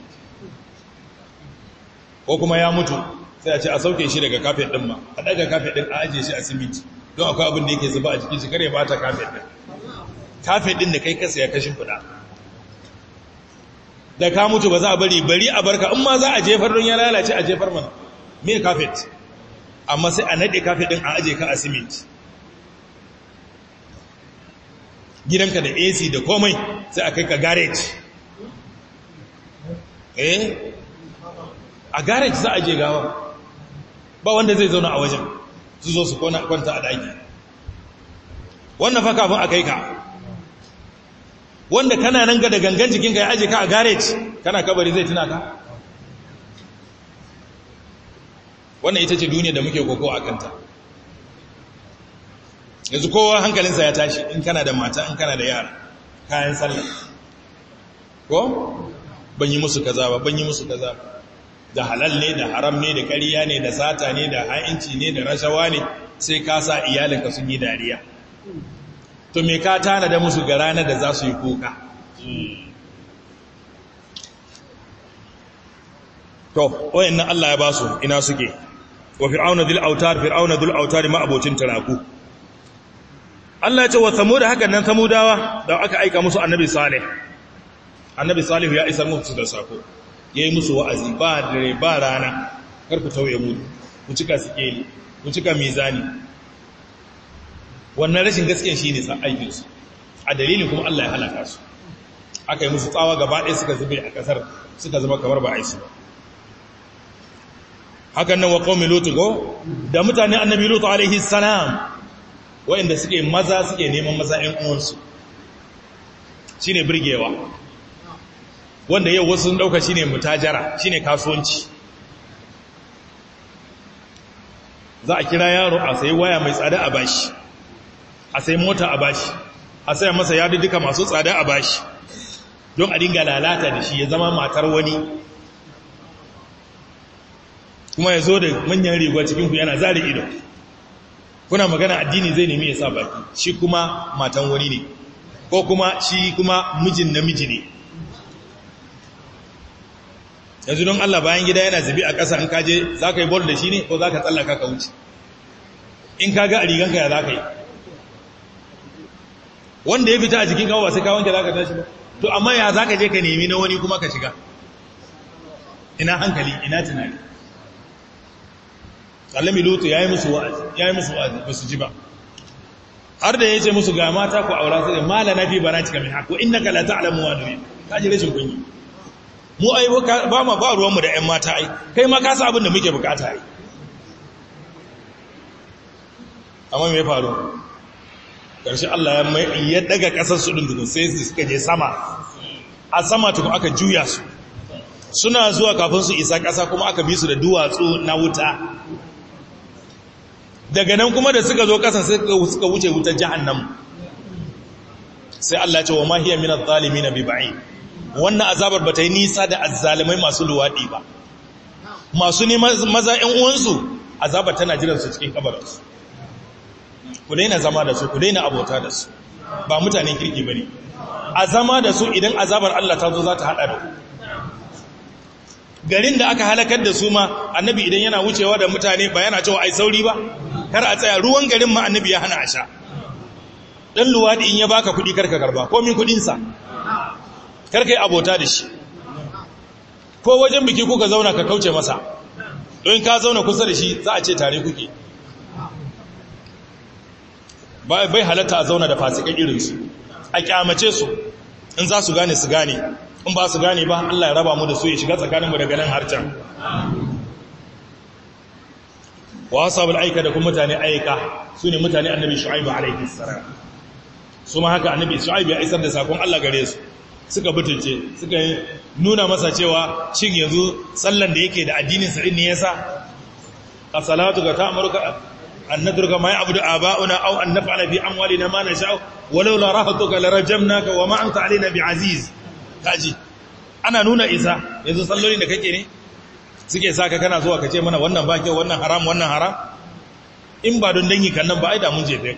ko kuma ya mutu sai a ce a sauke shi daga kafet din ma a daga kafet din a ajiye shi a siminti don akwai abin da yake zuba a jikin shi kare ba ta kafet din kafet din da kai kasa ya kashin fuda da ka mutu ba za a bari bari a barka in ma za a jefar don ya lalace a jefar mana me kafet amma sai a nade kafet din a aje ka a siminti gidanka da AC da komai sai a kai ka garage eh a garage za a je gawa ba wanda zai zauna a wajen su zo su kwanta a daki wannan fa kafin a kai ka wanda kana nan ga da gangan jikinka ya aje ka a garage kana kabari zai tuna ka wannan ita ce duniya da muke koko a kanta yanzu kowa hankalinsa ya tashi in kana da mata in kana da yara kayan sallah ko ban yi musu kaza ba ban yi musu kaza ba da halal ne da haram ne da ƙarya ne da sata ne da ha'inci ne da rashawa ne sai ka sa iyalinka sun yi dariya to me ka tana da musu ga ranar da za su yi kuka to wayannan Allah ya ba su ina suke wa fir'auna dhil autar fir'auna dhil autar ma abocin taraku Allah ya ce wa samud hakan nan samudawa da aka aika musu annabi salih annabi salih ya isar musu da sako yayi musu wa'azi ba dare ba rana kar ku tauye mu ku cika sikeli ku cika mizani wannan rashin gaskiya shine sa aikin su a dalilin kuma Allah ya halaka su aka yi musu tsawa gaba ɗaya suka zube a ƙasar suka zama kamar ba aisu ba hakan nan wa qaumi lut go da mutane annabi lut alaihi salam wanda suke maza suke neman maza ɗan uwansu shine burgewa wanda yau wasu sun dauka shine mutajara shine kasuwanci za a kira yaro a sayi waya mai tsada a bashi a sayi mota a bashi a saya masa yadu duka masu tsada a bashi don a dinga lalata da shi ya zama matar wani kuma ya zo da manyan riga cikinku yana zari ido kuna magana addini zai nemi ya sa baki shi kuma matan wani ne ko kuma shi kuma mijin namiji ne yanzu don Allah bayan gida yana zubi a ƙasa in kaje za ka yi bol da shi ne ko za ka tsallaka ka wuce in ka ga a riganka ya za ka yi wanda ya fita a jikin kawo ba sai kawon za ka tashi ba to amma ya za ka je ka nemi na wani kuma ka shiga ina hankali ina tunani Allami Lutu ya yi musu wa'azi, ya yi musu wa'azi ba su ji ba. Har da ya ce musu ga mata ku aura su da mala na fi ba na cika min haku, inna ka la ta'lamu wa nuri. Ka ji rashin kunyi. Mu ai ba ma ba ruwanmu da ‘yan mata ai, kai ma ka sa abin da muke bukata ai. Amma me faru? Ƙarshe Allah ya daga ƙasar su ɗin dukun sai su suka je sama. A sama tukun aka juya su. Suna zuwa kafin su isa ƙasa kuma aka bi su da duwatsu na wuta. daga nan kuma da suka zo ƙasa suka wuce wutar jahannam sai Allah ce wa ma hiya min adh-dhalimin bi ba'i wannan azabar bata yi nisa da azzalimai masu luwadi ba masu ne maza ƴan uwansu azabar tana jiran su cikin kabarinsu ku daina zama da su ku daina abota da su ba mutanen kirki bane a zama da su idan azabar Allah ta zo za ta hada da ku garin da aka halakar da su ma annabi idan yana wucewa da mutane ba yana cewa ai sauri ba kar a tsaya ruwan garin ma annabi ya hana a sha dan luwadi in ya baka kudi karka karba ko min kudin sa karka yi abota da shi ko wajen biki kuka zauna ka kauce masa don ka zauna kusa da shi za a ce tare kuke bai halatta a zauna da fasikan irinsu a kyamace su in za su gane su gane in ba su gane ba Allah ya raba mu da su ya shiga tsakaninmu daga nan har can wa ashabul aika da kuma mutane aika su ne mutane annabi shu'aibu alaihi salam su ma haka annabi shu'aibu ya isar da sakon Allah gare su suka butulce suka nuna masa cewa shin yanzu sallan da yake da addinin sa din ne yasa as-salatu ga ta'muruka an nadruka ma ya'budu aba'una aw an naf'ala fi amwalina ma nasha'u walau la rahatuka la rajamnaka wa ma anta alaina bi'aziz kaji ana nuna isa yanzu sallolin da kake ne suke saka kana zuwa kace mana wannan ba kyau wannan haram wannan haram in ba don dangi kan nan ba ai da mun jefe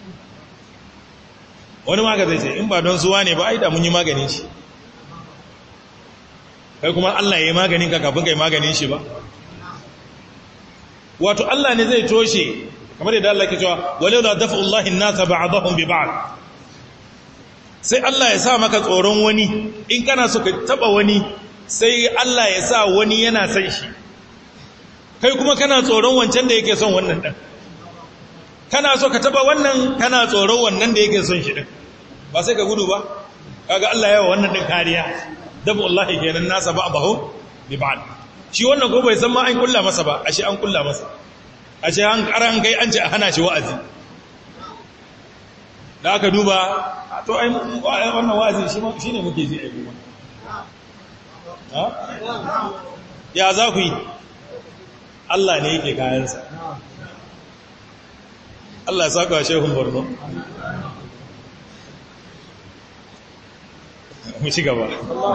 wani ma zai ce in ba don suwa ne ba ai da mun yi maganin shi kai kuma Allah ya yi maganin ka kafin kai maganin shi ba wato Allah ne zai toshe kamar yadda Allah ke cewa walau la dafa'ullahi an-nasa ba'dahum bi ba'd sai Allah ya sa maka tsoron wani in kana so ka taba wani sai Allah ya sa wani yana san shi kai kuma kana tsoron wancan da yake son wannan ɗan kana so ka taba wannan kana tsoron wannan da yake son shi ɗin ba sai ka gudu ba kaga Allah yawa wannan ɗin kariya dabu Allah kenan nasa ba abahu bi ba'd shi wannan ko bai san ma an kulla masa ba ashe an kulla masa ashe an karan kai an ce a hana shi wa'azi da aka duba to ai wannan wa'azi shi ne muke ji ai kuma ya za ku yi Allah ne yake kayansa Allah ya saka shehun borno mu ci gaba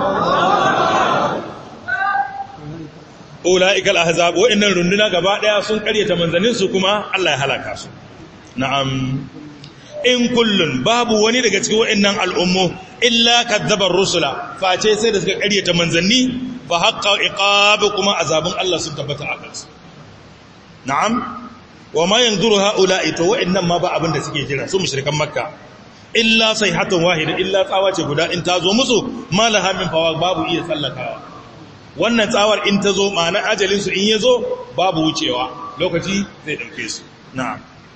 ula'ikal ahzab wa'annan runduna gaba daya sun karyata manzanin su kuma Allah ya halaka su na'am in kullun babu wani daga cikin wa'annan al'ummu illa kadzabar rusula face sai da suka ƙaryata manzanni fa haqqa iqab kuma azabun Allah sun tabbata a kansu na'am wa ma yanzuru haula'i to wa'annan ma ba abin da suke jira su mushrikan makka illa sayhatun wahida illa tsawa ce guda in ta zo musu malaha min fawa babu iya tsallakawa wannan tsawar in ta zo ma'ana ajalin su in ya zo babu wucewa lokaci zai dauke su na'am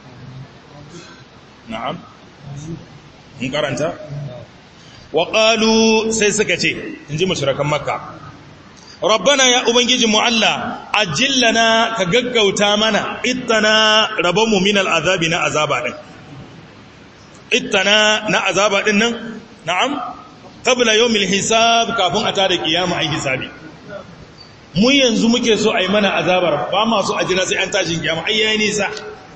na'am in karanta wa qalu sai suka ce inji mushrikan makka rabbana ya ubangiji mu Allah ajillana ka gaggauta mana ittana rabamu min al'azabi na azaba din ittana na azaba din nan na'am qabla yawmil hisab kafin a tada kiyama ai hisabi mu yanzu muke so ai mana azabar ba ma so a jira sai an tashin kiyama ai yayi nisa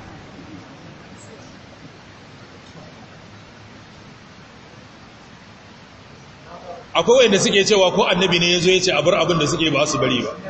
akwai wanda suke cewa ko annabi ne yazo yace a bar abin da suke ba su bari ba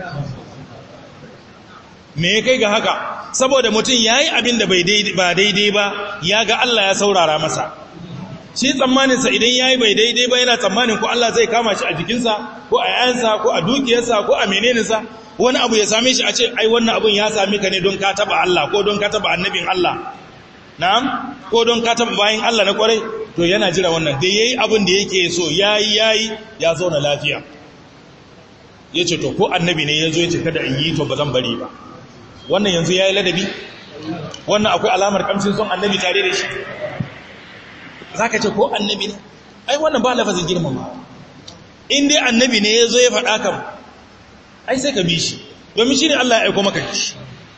me ya kai ga haka saboda mutum yayi abin da bai daidai ba daidai ba ya ga Allah ya saurara masa shi tsammanin sa idan yayi bai daidai ba yana tsammanin ko Allah zai kama shi a jikinsa ko a yayansa ko a dukiyarsa ko a menene sa wani abu ya same shi a ce ai wannan abun ya same ka ne don ka taba Allah ko don ka taba annabin Allah na'am ko don ka taba bayin Allah na kwarai to yana jira wannan da yayi abin da yake so yayi yayi ya zauna lafiya yace to ko annabi ne yazo yace kada in yi to ba zan bari ba wannan yanzu yayi ladabi wannan akwai alamar kamshin son annabi tare da shi zaka ce ko annabi ne ai wannan ba lafazin girmama in dai annabi ne yazo ya faɗa kam ai sai ka bi shi domin shi ne Allah ya aiko maka shi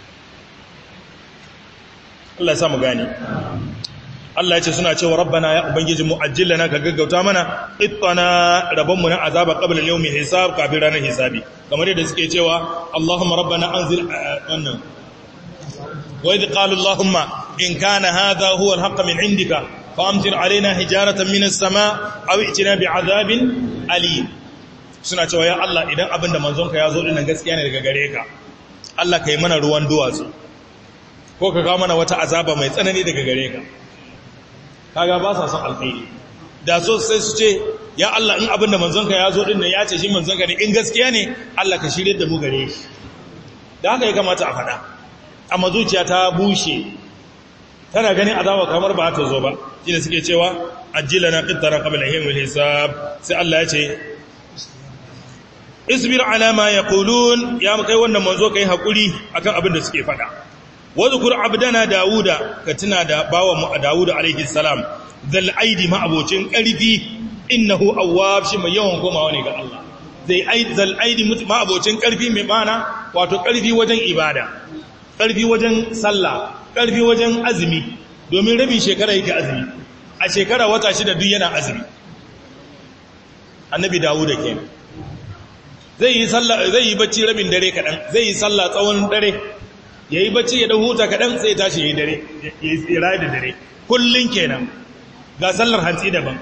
Allah ya samu gani Allah ya ce suna cewa rabbana ya ubangiji mu ajillana ka gaggauta mana ittana rabbanmu na azaba qabla yawmi hisab kafin ranar hisabi kamar yadda suke cewa Allahumma rabbana anzil wannan wa idh qala Allahumma in kana hadha huwa al-haqq min indika فامطر علينا حجارة من السماء أو ائتنا بعذاب أليم suna cewa ya Allah idan abinda manzonka ya zo dinnan gaskiya ne daga gare ka Allah kai mana ruwan duwatsu ko ka kawo mana wata azaba mai tsanani daga gare ka kaga ba sa son alkhairi da so sai su ce ya Allah in abinda manzonka ya zo dinnan ya ce shi manzonka ne in gaskiya ne Allah ka shirye da mu gare shi da haka ya kamata a faɗa amma zuciya ta bushe tana ganin azaba kamar ba ta zo ba shine suke cewa ajilana qittara qabla yawmil hisab sai Allah ya ce isbir ala ma yaqulun ya kai wannan manzo kai hakuri akan abin da suke fada wadhkur abdana dauda ka tuna da bawan mu dauda alaihi salam zal aidi ma abocin karfi innahu awwab shi mai yawan komawa ne ga Allah zai aid zal aidi ma abocin karfi mai mana wato karfi wajen ibada karfi wajen sallah karfi wajen azumi domin rabin shekara yake azumi a shekara wata shida duk yana azumi annabi dawuda kenan zai yi sallah zai yi bacci rabin dare kadan zai yi sallah tsawon dare yayi bacci ya dan huta kadan sai tashi yayi dare yayi rayi da dare kullun kenan ga sallar hantsi daban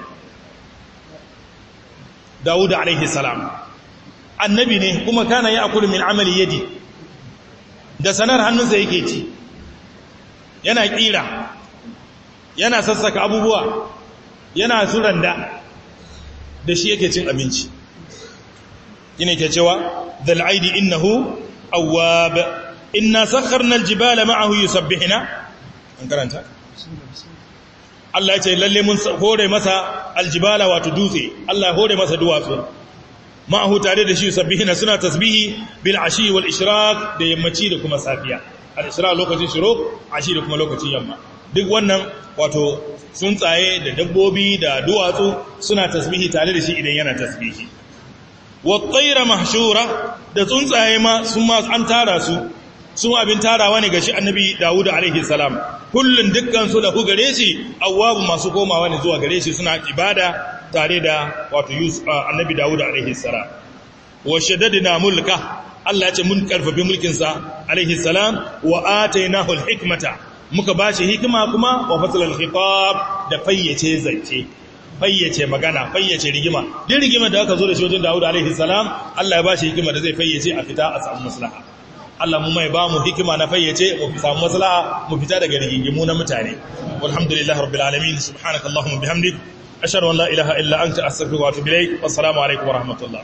dawuda alaihi salam annabi ne kuma kana ya'kulu min amali yadi da sanar hannunsa yake ci yana kira yana sassaka abubuwa yana suranda da shi yake cin abinci yana ke cewa zal aidi innahu awwab inna sakharna aljibala ma'ahu yusabbihuna an karanta Allah ya ce lalle mun hore masa aljibala wato dutse Allah ya hore masa duwatsu ma'ahu tare da shi yusabbihuna suna tasbihi bil ashi wal ishraq da yammaci da kuma safiya al ishraq lokacin shuruk ashi da kuma lokacin yamma duk wannan wato tsuntsaye da dabbobi da duwatsu suna tasbihi tare da shi idan yana tasbihi wat-tayra mahshura da tsuntsaye ma sun ma an tara su sun abin tarawa ne ga shi annabi Dawud alaihi salam kullun dukkan su lahu gare shi awwabu masu komawa ne zuwa gare shi suna ibada tare da wato Yusuf annabi Dawud alaihi salam wa shaddadna mulka Allah ya ce mun karfafi mulkin sa alaihi salam wa atainahu al-hikmata muka ba shi hikima kuma wa fasalal khitab da fayyace zance fayyace magana fayyace rigima din rigima da aka zo da shi wajen Dawud alaihi salam Allah ya ba shi hikima da zai fayyace a fita a samu maslaha Allah mu mai ba mu hikima na fayyace mu samu maslaha mu fita daga rigingimu na mutane walhamdulillahi rabbil alamin subhanakallahumma bihamdik ashhadu an la ilaha illa anta astaghfiruka wa atubu ilaik wassalamu alaikum wa rahmatullah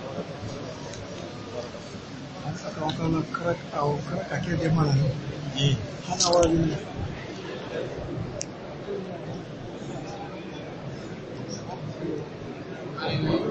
an saka wakanan karakake da mana hana wani ne